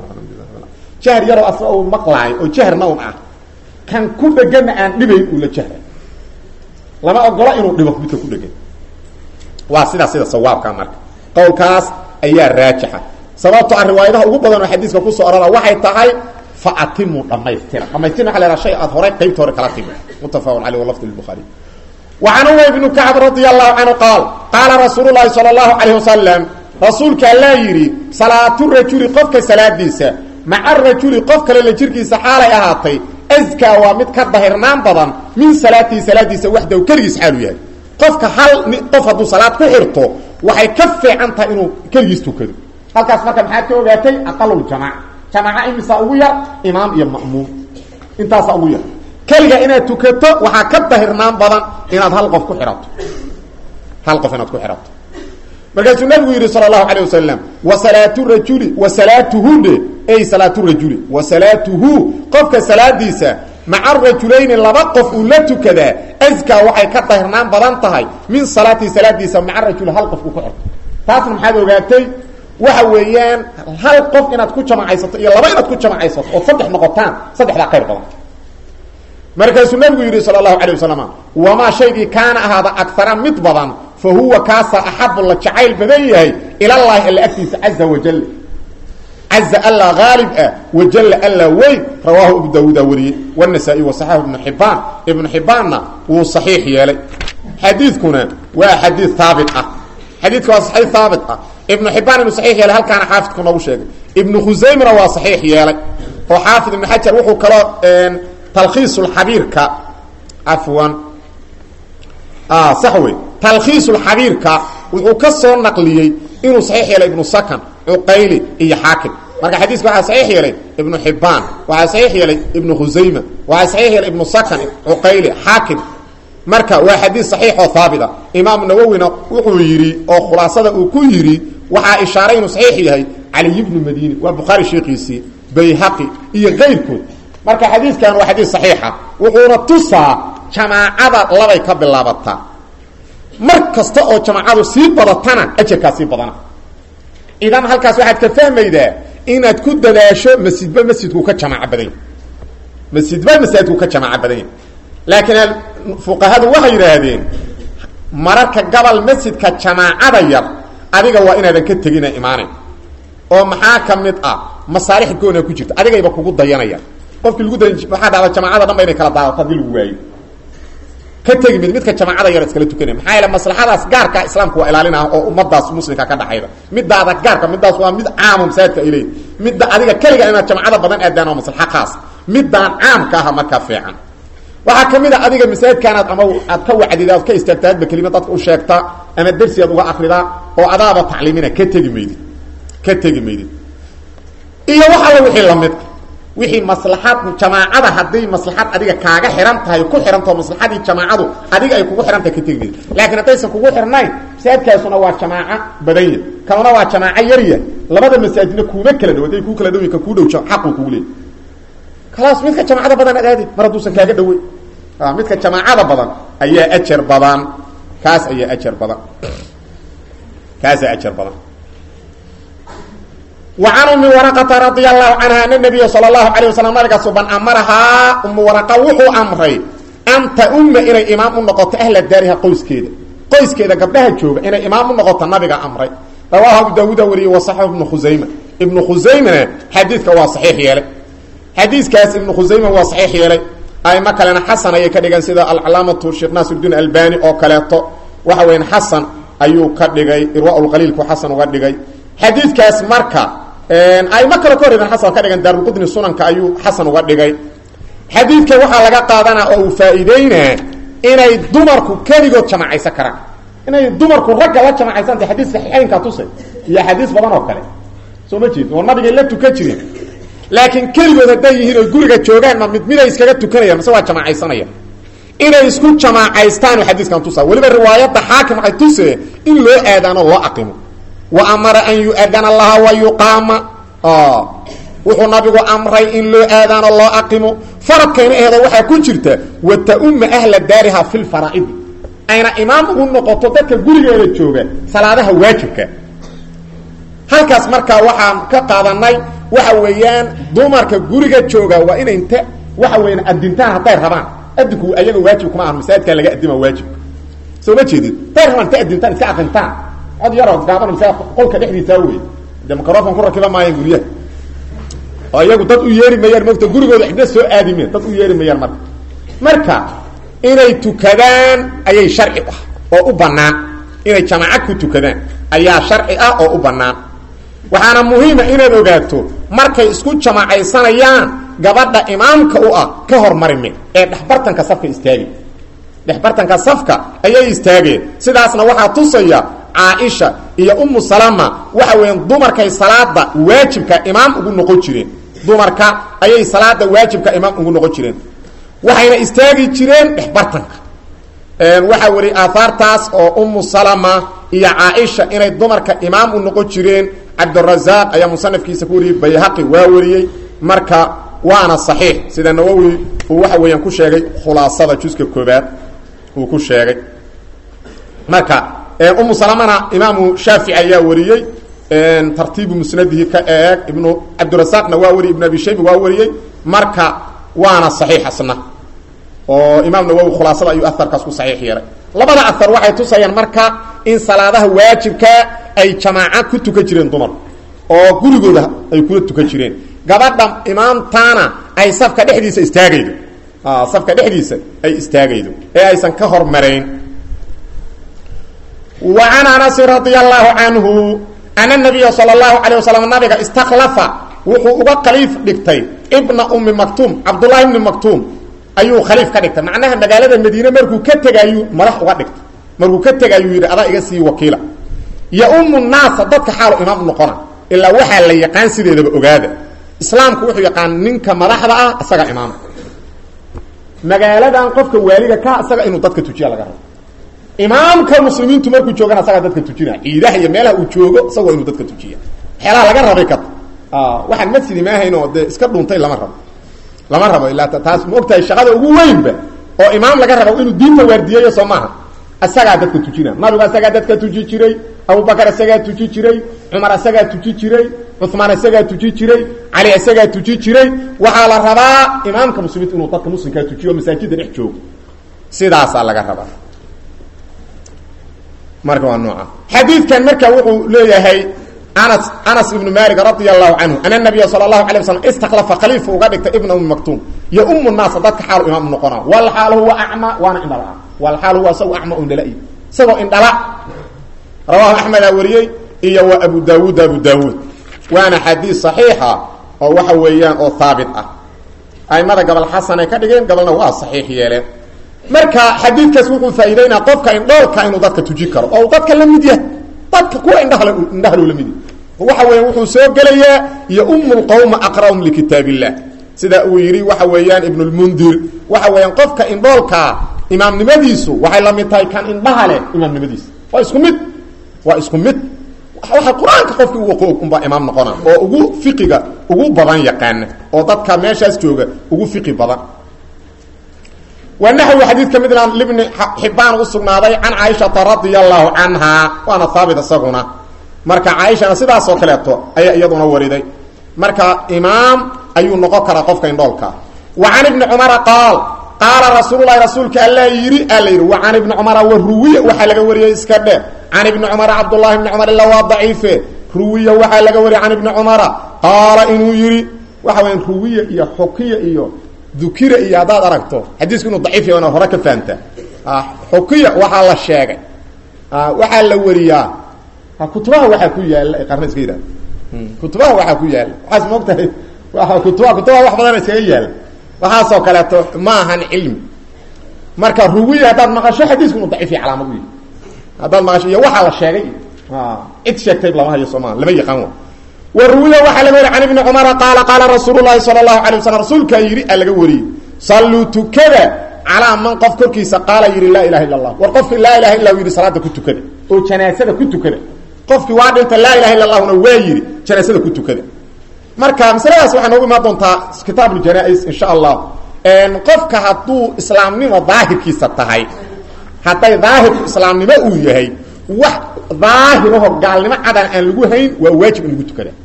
jahri yaroo asla u maqlaayo oo jahrna un ah kan ku dhegana aan dhibayn uu la jahra lama ogola inuu dhibo midka ku dhegan waa sidaa sida sawaabka marka qowlkaas ayaa raajixa sababto a riwaayadaha ugu badan oo xadiiska kusoo orora waxay tahay fa atimu dhamaystira dhamaystirna waa la haha shay aad horay qaybta hore kala timi muttafaqun caleyh walafd lbuhaari وعن أمي بن كعب رضي الله عنه قال قال رسول الله صلى الله عليه وسلم رسولك الله يري صلاة الرجل قفك صلاة ديسة مع الرجل قفك للجركيسة حالة أهاتي أزكى ومد كالظهرنان بضان من صلاة صلاة ديسة وحده وكريس حاله يعني قفك حال قف هدو صلاة كحرته وحي كفي عنك إنه كريس تكدو هل كاسمك محاك وغاتي أقل الجماعة جماعة إمسا أغوية إمام إيا مأموم انتاس أغوية keliga inaad tukato waxaa ka dahirnaan badan inaad hal qof ku xidhato hal qof inaad ku xidhato markaasuu nabigu yidhi sala allahu alayh wasalam wa salaatu rajuli wa salaatuhu dhe ey salaatu rajuli wa salaatuhu qofka salaadiisa maca rajulayni laba qof uu la tukadaa askaa waxay ka dahirnaan badan tahay min salaatii salaadiisa maca rajuli hal qof uu ku xidhato taasna maxaad ogaatay waxa weeyaan hal qof inaad ku jamacaysato iyo laba inaad ku jamacaysato ood saddex noqotaan saddexdaa khayr badan markaasuu nabigu yidhi sal اlahu alيه wasalam wamaa shaygii kaana ahaada agara mid badan fa huwa kaasa axabu la jacayl badan yahay ilallahi alla agtiisa caza wajal caza alla haalib ah wajalla alla weyn rawaahu abu daawuuda wariyey wالnasaa-i waصaxaxu ibnu xibaan ibnu xibaanna wuu صaxiix yeelay xadiidkuna waa xadiid haabit ah xadiidka waa saxiix haabit ah ibnu xibaan inuu saxiix yeelay halkaana xaafidku noogu sheegay ibnu khusaymna waa saxiix yeelay oo xaafid ibnu xajar wuxuu kaloo talkhiis xabiirka afwan sax wey talkhiis xabiirka wuxuu ka soo naqliyey inuu saxiix yeelay ibnu sakan cuqayli iyo xaakim marka xadiiska waxaa saxiix yeelay ibnu xibaan waxaa saxiix yeelay ibnu khusayma waxaa saxiix yeelay ibnu sakan cuqayli xaakim marka waa xadiis saxiix oo haabita imaamu nawowina wuxuu yidhi oo khulaasada uu ku yidhi waxaa ishaaray inuu saxiix yahay caliy bnu madini waa bukhaari sheekiisii bayhaqi iyo kayrkood marka xadiidkan waa xadiis saxiixa wuxuuna tusaa jamaacada labay ka bilaabataa mar kasta oo jamaacadu sii badatana ajarkaa sii badana idan halkaas waxaad ka fahmaydaa inaad ku dadaasho masjidba masjidku ka jamaaco badan yahy masjidba masaajidku ka jamaaco badan yahy laakiin fuqahadu waxay yidhaahdeen mararka gobol masjidka jamaacada yar adiga waa inaadan ka tegina imaanayn oo maxaa ka mid ah masaalix goona ku jirta adigayba kugu dayanaya qofkii lagu da waxaa dhacda jamaacada dhan ba inay kala daadato hadii lagu waayo ka tegi mid midka jamaacada yar iskala tukanaya maxaa yeele maslaxadaas gaarkaa islaamku waa ilaalina oo ummadaas muslimka ka dhaxayda midaada gaarka midaas waa mid caamo masaajidka ay leeyihin midda adiga keliga inaad jamacada badan aadaan oo maslaxa khaas midaan caamka aha markaa fiican waxaa kamid a adiga masaajidkaanaad ama aad ka wacdida ad ka istaagta adba kelima dadka u sheegta ama dersi aad uga akridaa oo adaaba tacliimina ka tegi maydid ka tegi maydid iyo wax alla wixii lamidka wixii maslaxad jamaacada hadday maslaxad adiga kaaga xihan tahay ku xihantao maslaxadii jamaacadu adiga ay kugu xihan tahay ka tegi maydid laakiin haddaysan kugu xirnayn masaajidkaasuna waa jamaaco badanya kanuna waa jamaaco yarya labada masaajidna kuuma kala dhow hadday kuu kala dhow ka kuu dhow xaquu kugu leey khalaas midka jamaacada badan ad aadi mar hadduusan kaaga dhawey midka jamaacada badan ayaa ajar badan kaas ayaa ajar badan kaasaa ajar badan wa can umi waraqata radia allahu canha ana nabiya sala allahu alayh wasalam nabiga suban amarahaa umu waraqa wuxuu amray an ta-umma inay imaam u noqoto ahla daariha qoyskeeda qoyskeeda gabdhaha jooga inay imaam u noqoto nabiga amray rawaahu abu daawuuda wariyey wa saxix ibnu khusayma ibnu khusaymana xadiidka waa saxiix yeelay xadiiskaas ibnu khusayma waa saxiix yeelay aimo kalena xasan ayay ka dhigan sida alcalaamatu sheekh naasirudiin albani oo kaleeto waxa weyan xasan ayuu ka dhigay irwaaulqaliilku xasan uga dhigay xadiidkaas marka aimo kale ka horreedan xasan ka dhigan daarulqudni sunanka ayuu xasan uga dhigay xadiidka waxaa laga qaadanaa oo uu faa-iideynaa inay dumarku keligood jamacaysan karaan inay dumarku ragga la jamacaysanta xadiis saxiixeynka tusay iyo axaadiis badan oo kale soo ma jeed oo nabigay la tukan jireen laakiin keligood hadday yihiin oy guriga joogaan ma mid miday iskaga tukanayaan mase waa jamacaysanaya inay isku jamaacaystaan xadiiskan tusa weliba riwaayadda xaakim waxay tusee in loo aadaano loo aqimo wa amara an yu-adana laha wa yuqaama wuxuu nabigu amray in loo aadaano loo aqimo faradkayna aheeda waxaa ku jirta wa ta-umma ahla daariha fi lfaraa'idi ayna imaam ugu noqoto dadka gurigeeda jooga salaadaha waajibka halkaas markaa waxaan ka qaadanay waxa weeyaan dumarka guriga jooga waa inay inta waxa weyan adintaan hadday rabaan adinku ayaga waajib kuma aha masaajidkaa laga adima waajib soo ma jeedid hadday rabaan inta adintaan iska aqintaan cod yaroo gaaban masaa qolka dhexdiisaa wey de microfon ku rakiba maayaan guryaha oo iyagu dad u yeeri mayaan mogta gurigooda cidna soo aadimeen dad u yeeri mayaan marka marka inay tukadaan ayay sharci ah oo u banaan inay jamacad ku tukadaan ayaa sharci ah oo u banaan waxaana muhiima inaad ogaato markay isku jamacaysanayaan gabadha imaamka u ah ka hormarime ee dhexbartanka safka istaagi dhexbartanka safka ayay istaageen sidaasna waxaa tusaya caaisha iyo umu salama waxa weeyaan dumarkay salaada waajibka imaam ugu noqon jireen dumarka ayay salaada waajibka imaam ugu noqon jireen waxayna istaagi jireen dhexbartanka waxaa weli aahaartaas oo umu salama iyo caaisha inay dumarka imaam u noqon jireen cabdirazaaq ayaa musanafkiisa ku wariyey bayhaqi waa wariyey marka waana saxiix sida nawowi uu waxa weeyaan ku sheegay khulaasada juska koobaad uu ku sheegay marka umu salamana imaamu shaafici ayaa wariyey tartiibu musnadihi ka eeg ibnu cabdirasaaqna waa wariyey ibnu abi shayba waa wariyey marka waana saxiix asna oo imaam nawowi khulaasada ayuu aharkaas ku saxiix yeelay labada ahar waxay tusayaan marka in salaadaha waajibka ay jamaaca ku tukan jireen dumarku oo gurigooda ay kula tukan jireen gabadha imaamtaana ay safka dhexdiisa istaagaydo safka dhexdiisa ay istaagaydo ee aysan ka hormarayn wa can anasin radia allahu canhu ana nabiya sala allahu calayh wasalam nabiga istakhlafa wuxuu uga khaliif dhigtay ibna ummi maktuum cabdullahi ibni maktuum ayuu khaliif ka dhigtay macnaha magaalada madiine markuu ka tegayuu madax uga dhigtay markuu ka tegayuu yidhi adaa iga sii wakiila yo-umu naasa dadka xaalu imaam u noqona ilaa waxaa la yaqaan sideedaba ogaada islaamku wuxuu yaqaan ninka madaxda ah isaga imaama magaaladan qofka waaliga ka isaga inuu dadka tujiya laga rabo imaamka muslimiintu markuu joogana isagaa dadka tujina ciidaha iyo meelaha uu joogo isagoo inuu dadka tujiya waxyaalaha laga rabay ka waxaan masjidi maahayn oo dee iska dhuntay lama rabo lama rabo ilaa taas ma ogtahay shaqada ugu weynba oo imaam laga rabo inuu diinta waardiyeeyo soo maaha isagaa dadka tujina nabigu isagaa dadka tuji jiray abubakar isagaa tuji jiray cumar isagaa tuji jiray cumaan isagaa tuji jiray cali isagaa tuji jiray waxaa la rabaa imaamka muslimiinta inuu dadka muslimkaa tujiyo o masaajida dhex joogo sidaasaa laga rabaa marka waa nooca xadiidkan marka wuxuu leeyahay anas anas ibnu malik radia allahu canhu ana nabiya sala allahu alay waslam istakhlafa khaliifa uga dhigtay ibna ummi maktuum iyo umu naasa dadka xaalu imaam noqona wal xaal huwa acma waana indhala walxaal huwa isagu acma indhala isagoo indhala rawaahu axmedaa wariyey iyo wa abu daawuud abu daawuud waana xadiis saxiixa oo waxa weeyaan oo haabit ah aimada gobol xasan ay ka dhigeen gobolna waa saxiix yeeleen marka xadiidkaas wuxuu faa'iideynaa qofka indhoolka inuu dadka tuji karo oo uu dadka la mid yahay dadka kuwa indhahl indhahalu la mid yahay waxa weya wuxuu soo gelayaa iyo umulqawma aqra'um likitaab illah sida uu yidhi waxa weeyaan ibnulmundir waxa weeyaan qofka indhoolkaa imaamnimadiisu waxay la mid tahay kan indhaha leh imaamnimadiisa waa isku mid waa isku mid waxa qur-aanka qofkii ugu qoog unbaa imaam noqona oo ugu fiqiga ugu badan yaqaana oo dadka meeshaas jooga ugu fiqi badan waa naxwi xadiid ka midna libni xibaan u sugnaaday can caaishata radia allahu canha waana haabit isaguna marka caaishana sidaasoo kaleeto ayaa iyaduna wariday marka imaam ayuu noqon karaa qofka indhoolka wa can ibni cumara qaal qaala rasuululahi rasuulka alla yidhi alla yidhi wa can ibni cumara wa ruwiya waxaa laga wariyey iska dhe can ibni cumara cabdullahi bni cumar ila waa daciife ruwiya waxaa laga wariyey can ibni cumara qaala inuu yidhi waxa weya ruwiya iyo xukiya iyo dukira iyo haddaad aragto xadiisku inuu daciif yahay hore ka fahamta xukiya waxaa la sheegay waxaa la wariyaa kutubaha waxaa ku yaala ay qarna iska yidhahda kutubaha waxaa ku yaala waxaas moogtahay waa kutubaha kutubaha wax badan iskaga yaala waxaasoo kaleeto ma ahan cilmi marka ruwiya haddaad maqasho xadiisku inuu daciif yahay calaamad u yahy haddaad maqasho iyo waxaa la sheegay cid sheegtay lama hayo sooma lama yaqaan wa waruwiya waxaa laga wariy can ibni cumara qaala qaala rasuulu llahi sala allahu alay wasalam rasuulkaa yidhi aa laga wariyey salluu tukada calaa man qof korkiisa qaala yidhi laa ilaha illa allah war qofkii laa ilaha illa yidhi salaada ku tukada oo janaasada ku tukada qofkii waa dhinta laa ilaha illa allahuna waa yidhi janaasada ku tukada marka masaladaas waxay noogu imaan doontaa kitaab ljanaa-is insha allah qofka hadduu islaamnimo daahirkiisa tahay hadday daahirku islaamnimo uu yahay wax daahiraho gaalnimo cadan aan lagu hayn waa waajib in lagu tukada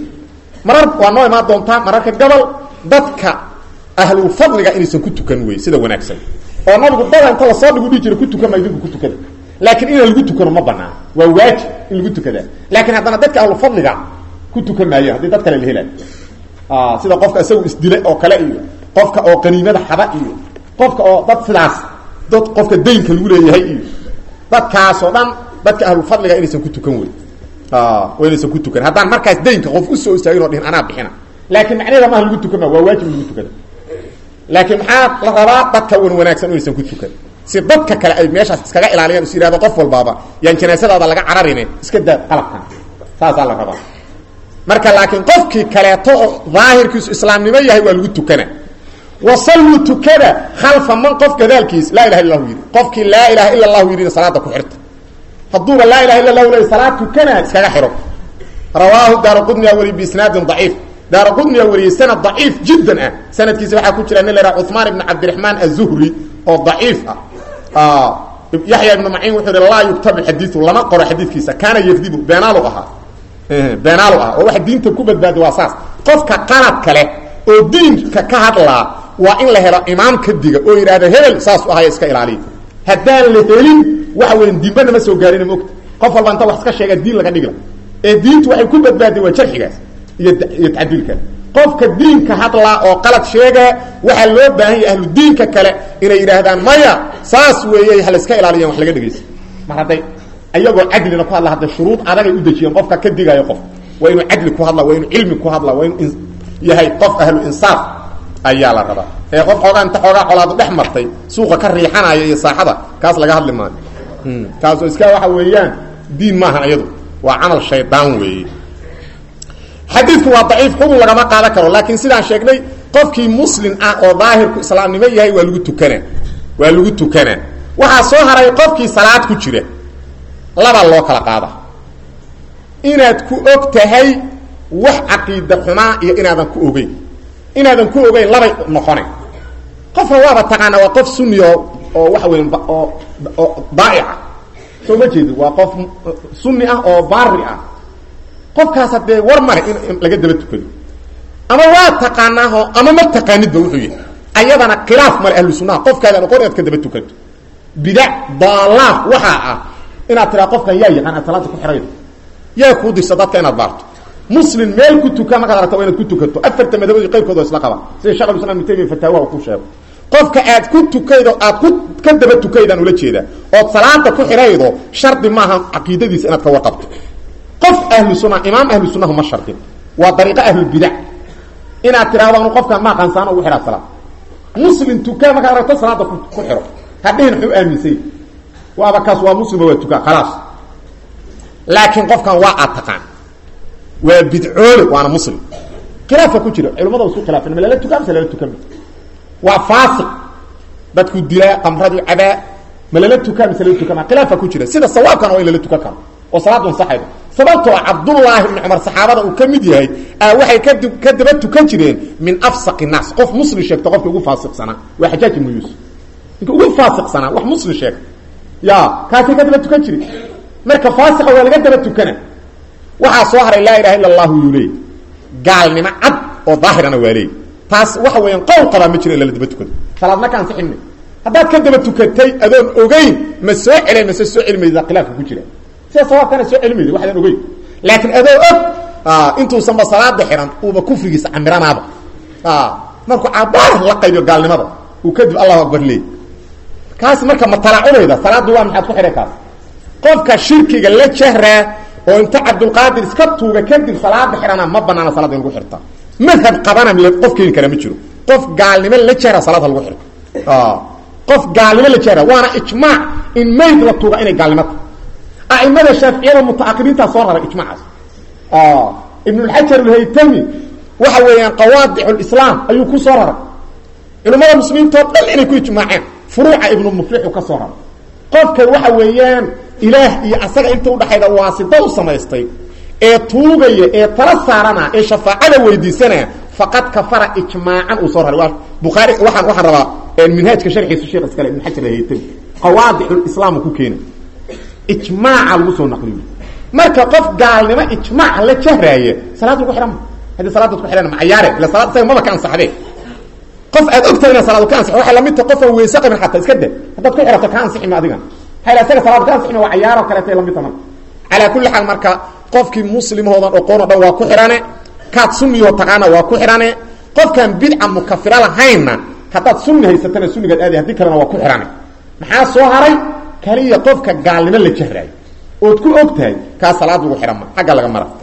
marar waa noo imaan doontaa mararka gobol dadka ahlulfadliga inaysan ku tukan wey sida wanaagsan oo nabigu dada inta lasoo dhigu dhihi jira ku tukan ma idinku ku tukada laakiin inaan lagu tukano ma banaan waa waajib in lagu tukadaa laakiin haddana dadka ahlulfadliga ku tukan maayo haddii dad kale la helaayo sida qofka isagu isdilay oo kale iyo qofka oo qaniimada xaba iyo qofka oo dad sidaas dad qofka daynka lagu leeyahay iyo dadkaasoo dhan dadka ahlulfadliga inaysan ku tukan wey oo inaysan ku tukan haddaan markaas daynka qof usoo istaagin o dhihin anaa bixina laakiin macnaheeda maaha lagu tukan ma waa waajib in lagu tukada laakiin maxaa la rabaa dadka wan wanaagsan inaysan ku tukan si dadka kale ay meeshaas iskaga ilaaliyaan is yihahdo qof walbaaba yaan janaasadaada laga cararine iska daa qalabkan saasaa la rabaa marka laakiin qofkii kaleeto oo daahirkiisu islaamnimo yahay waa lagu tukana wasalluu tukada khalfa man qof gadaalkiis laa ilaha illa lahu yidhi qofkii laa ilaha illa allahu yidhina salaada ku xirta hadduuba laa ilaha illa lahu le salaad tukana iskaga xiro rawaahu daara qudniya wariy biisnaadin daciif daara qudniya wariyey sanad daciif jiddan ah sanadkiisa waxaa ku jira nin la yhaha cuثmaan ibn cabdiraxmaan aلzuhri oo daciif ah yaxya ibnu maciin wuxuu yihi laa yuktabu xadiiu lama qoro xadiidkiisa kaana yakdibu beenaalu ahaa beenaalu ah oo waxa diinta ku badbaada waa saas qofka qalad kale oo diinka ka hadlaa waa in la helo imaam ka diga oo yidhahda hebel saas u ahaya iska ilaaliya haddaan la helin waxa weya diinba nama soo gaarina mogta qof walba inta wax iska sheega diin laga dhigla ee diintu waxay ku badbaaday waa jarxigaas iyo iyo tacdiilkaas qofka diinka hadlaa oo qalad sheegaa waxaa loo baahan yahay ahlu diinka kale inay yidhaahdaan maya saas weeye ha la iska ilaaliyan wax laga dhegaysa mar hadday ayagoo cadlina ku hadla hadda shuruud adagay u dejiyeen qofka ka digayo qof waa inuu cadli ku hadla waa inuu cilmi ku hadla waa inuu yahay qof ahlu insaaf ayaa la rabaa ee qof xoogaa inta xoogaa colaadu dhex martay suuqa ka riixanaya iyo saaxada kaas laga hadli maayo kaasoo iska waxa weeyaan diin maahan iyadu waa camal shaydaan weeye xadiidku waa daciif xukun lagama qaadan karo laakiin sidaan sheegnay qofkii muslim ah oo daahirku islaamnimo yahay waa lagu tukanaa waa lagu tukanaa waxaa soo haray qofkii salaad ku jira labaa loo kala qaada inaad ku og tahay wax caqiida xumaa iyo inaadan ku ogeyn inaadan ku ogeyn labay noqone qofka waaba taqaana waa qof sunni oo oo waxa weya oo oo daaica soo ma jeedi waa qof sunni ah oo baari ah qofkaas haddee war male in laga daba tukado ama waa taqaanaaho ama ma taqaanidba wuxuu yahay ayadana khilaaf male ahlu sunnaha qofkaadaan oqon inaad ka daba tukato bidac daalaaf waxaa ah inaad tiraa qofkan yaa yaqaan aad salaada ku xihaydo yaa kuu dirsa dadka inaad baarto muslim meel ku tuka markaad aragta waa inaad ku tukato afarta madhabood qaybkood oo isla qaba sida shekh islam ibn taymiya fataawaha uu ku sheego qofka aad ku tukaydo aad ku ka daba tukaydaan ula jeedaa ood salaada ku xidhaydo shardi maaha caqiidadiisa inaad ka warqabto qof ahlu sunna imaam ahlu sunnahu ma shardin waa dariiqo ahlulbidac inaad tidhahdo anu qofkaan ma aqaansaano ugu xidhaa salaad muslim tukaa markaad aragto salaada ku xidho hadhihin muxuu aaminsay waaba kaas waa muslima waa tukaa khalaas laakiin qofkan waa aad taqaan waa bidcoole waana muslim khilaafa ku jira culamada isku khilaafeen ma lala tukaa mise lala tukama waa faasiq dadku dilaa qamradu cabaa ma lala tukaa mise lala tukama khilaafa ku jira sida sawaabkana waa in lala tukan karo oo salaadu ansaxaydo sababtoo cabdullaahi ibni cumar saxaabada uu ka mid yahay waxay ka ka daba tukan jireen min afsaqi naas qof muslim sheegta qofka ugu faasiqsanaa waa xajaaj ibnu yuusuf ninka ugu faasiqsanaa wax muslim sheega ya kaasay ka daba tukan jire marka faasiqa waa laga daba tukana waxaa soo haray laa ilaha illa allahu yuu leey gaalnimo cad oo daahirana waa leey taas waxa weeyaan qowl qabaa ma jiro in lala daba tukado salaad marka ansixinma haddaad ka daba tukatay adoon ogeyn ma soo celen mase soo celimayda khilaafka ku jira sida sawaabkana soo celimayda waxdaan ogeyn laakiin adoo og intuusanba salaada xihan uuba kufrigiisa camiranaaba markuu cabaar la qaybiyo gaalnimada uu kadib allahu akbar leey kaas marka ma talaacumayda salaaddu waa maxaad ku xidhay kaas qofka shirkiga la jahraa oo inta cabdulqaadir iska tuuga kadib salaada xidhana ma banaana salada in lagu xirta madhab qabana qof keeni kara ma jiro qof gaalnimo la jahra salaad ha lagu xirto qof gaalnimo la jahra waana ijmaac in mayd la tuuga inay gaalnimo tahay a'imada shaaficiyada mutaakhiriinta soo raray ijmaacaas ibnulxajar alhaytami waxa weeyaan qawaadic lislaam ayuu ku soo raray culimmada muslimiintoo dhan inay ku ijmaaceen furuuca ibnu muflixu ka soo raray qofka waxa weeyaan ilaah iyo asaga inta udhaxayda waasida u samaystay ee tuugaya ee tala saarana ee shafaacada weydiisanaya faqad kafara ijmaacan uu soo raray waa bukhaari waaan waxaan rabaa minhaajka sharxiisa sheekh iskale ibn xajar alhaytami qawaadic lislaam ku keena ijmaaca lagu soo naqliyo marka qof gaalnimo ijmaac la jahraaya salaad lagu xidhan ma haddii salaadaad ku xidhan ma cayaare ila salaad isaga maba ka ansaxdee qof aad ogtahay inaa salaadu ka ansaxo waxay lamid tahay qof aan weyse qabin xataa iska da haddaad ku xidhato ka ansixi ma adigan hayla isaga salaad ka ansixi ma waa cayaaro kaleetay lamid tahay marka calaa kulli xaal marka qofkii muslimahoodan oqoon o dhan waa ku xidhane kaad sunniyaho taqaana waa ku xidhane qofkaan bidca mukafira lahaynna haddaad sunni haysatana sunnigaad aadi haddii kalena waa ku xidhane maxaa soo haray kaliya qofka gaalnimo la jahraayo ood ku og tahay kaa salaad lagu xidhan ma agga laga mara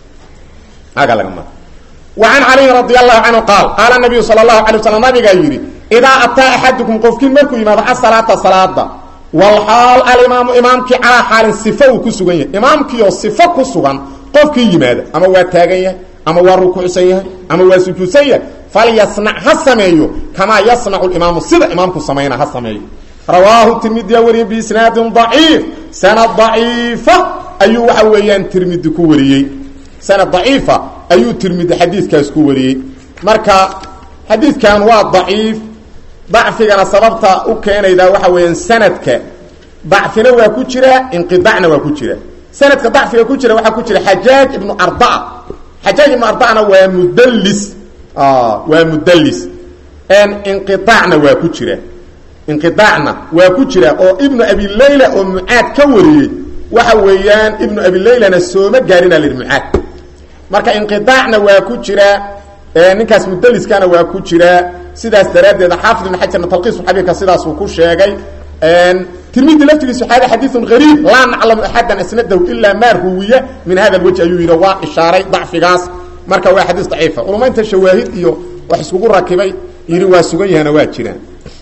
agga laga mara وعن علي رضي الله عنه قال قال النبي صلى الله عليه وسلم نبga yidhi إdaa أtىa أحadكم qofkiin markuu yimaado aلصلاaةa صaلاada واlxaal alimaamu imaamkii calىa xaalin صifo uu ku sugan yahay imaamkiioo صifo ku sugan qofkii yimaada ama waa taagan yahay ama waa rukuucsan yahay ama waa sujuudsan yahay falyasnac ha sameeyo kamaa yasnacu imaamu sida imaamku samayna ha sameeyo rawaahu tirmidiya wariye biisnaadin ضaciif sanad ضaciifa ayuu waxa weeyaan tirmidi ku wariyey sanad ضaciifa ayuu tirmidi xadiidkaas ku wariyey marka xadiidkan waa daciif dacfigana sababta u keenaydaa waxa weeyaan sanadka dacfina waa ku jira inqidaacna waa ku jira sanadka dacfiga ku jira waxaa ku jira xajaaj ibnu ardaa xajaaj ibnu ardacna waa mudallis waa mudallis inqiaacna waa ku jira inqiaacna waa ku jira oo ibnu abi layla oo mucaad ka wariyey waxa weeyaan ibnu abi laylana sooma gaarina lihi mucaad marka inqiaacna waa ku jira ninkaas mudliskana waa ku jira sidaas daraaddeed xaafid ibn xajarna talqiis xabiibka sidaasuu ku sheegay tirmidi laftigiisu xaada xadiiun gariib laa naclamu axadan asnadahu ilaa maa ruwiya min hada lwajh ayuu yidhi waa ishaaray dacfigaas marka waa xadiis daciifa culamaynta shawaahid iyo wax iskugu rakibay yidhi waa sugan yahana waa jiraan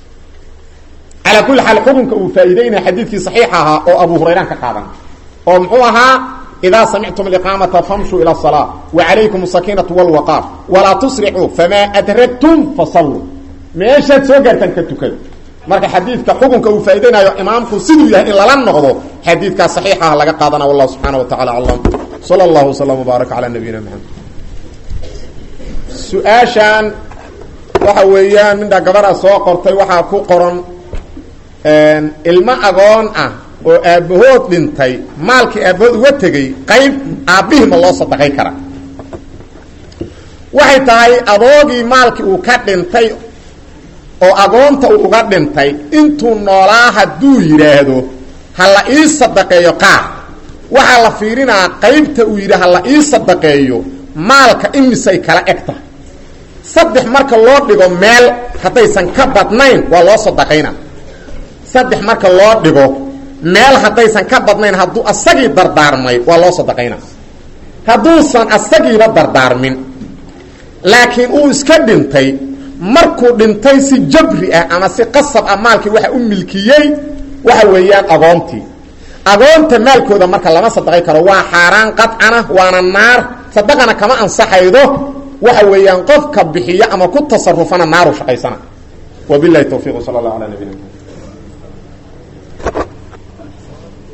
calaa kulli xaal xukunka uu faa'iideynaya xadiidkii saxiixa ahaa oo abu hurayraan ka qaadan oo muxuu ahaa إda samictum اiqaamaةa famshuu ilى الصلاة وعalaykum الsakiinaةu واlوaqاar walaa tusricuu famaa adragtum fasaluu meeshaad soo gaartaan ka tukada marka xadiidka xukunka uu faa'iideynayo imaamku siduu yahay in lala noqdo xadiidkaa صaxiixaha laga qaadana wallah subxaanaه wa taعala aclam slى اllah وsلم وbaarak عalى nabiyina mxamed su-aashan waxa weeyaan midha gabadha soo qortay waxaa ku qoran ilmo agoon ah oo aabbahood dhintay maalkii aabbahood uga tegey qayb aabbihii ma loo sadaqay karaa waxay tahay adoogii maalkii uu ka dhintay oo agoonta uu uga dhintay intuu noolaa hadduu yidhaahdo ha la ii sadaqeeyo qaar waxaa la fiirinaa qaybta uu yidhi ha la ii sadaqeeyo maalka imisay kala eg tahay saddex marka loo dhigo meel haddaysan ka badnayn waa loo sadaqayna saddex marka loo dhigo meel haddaysan ka badnayn hadduu asagii dardaarmay waa loo sadaqayna hadduusan asagiiba dardaarmin laakiin uu iska dhintay markuu dhintay si jabri ah ama si qasab ah maalkii waxa u milkiyey waxa weeyaan agoontii agoonta maalkooda marka lama sadaqay karo waa xaaraan qadcana waana naar sadaqana kama ansaxaydo waxa weeyaan qofka bixiyo ama ku tasarufana naaru shaqaysana wabilahi tawfiq sal allah ala nabina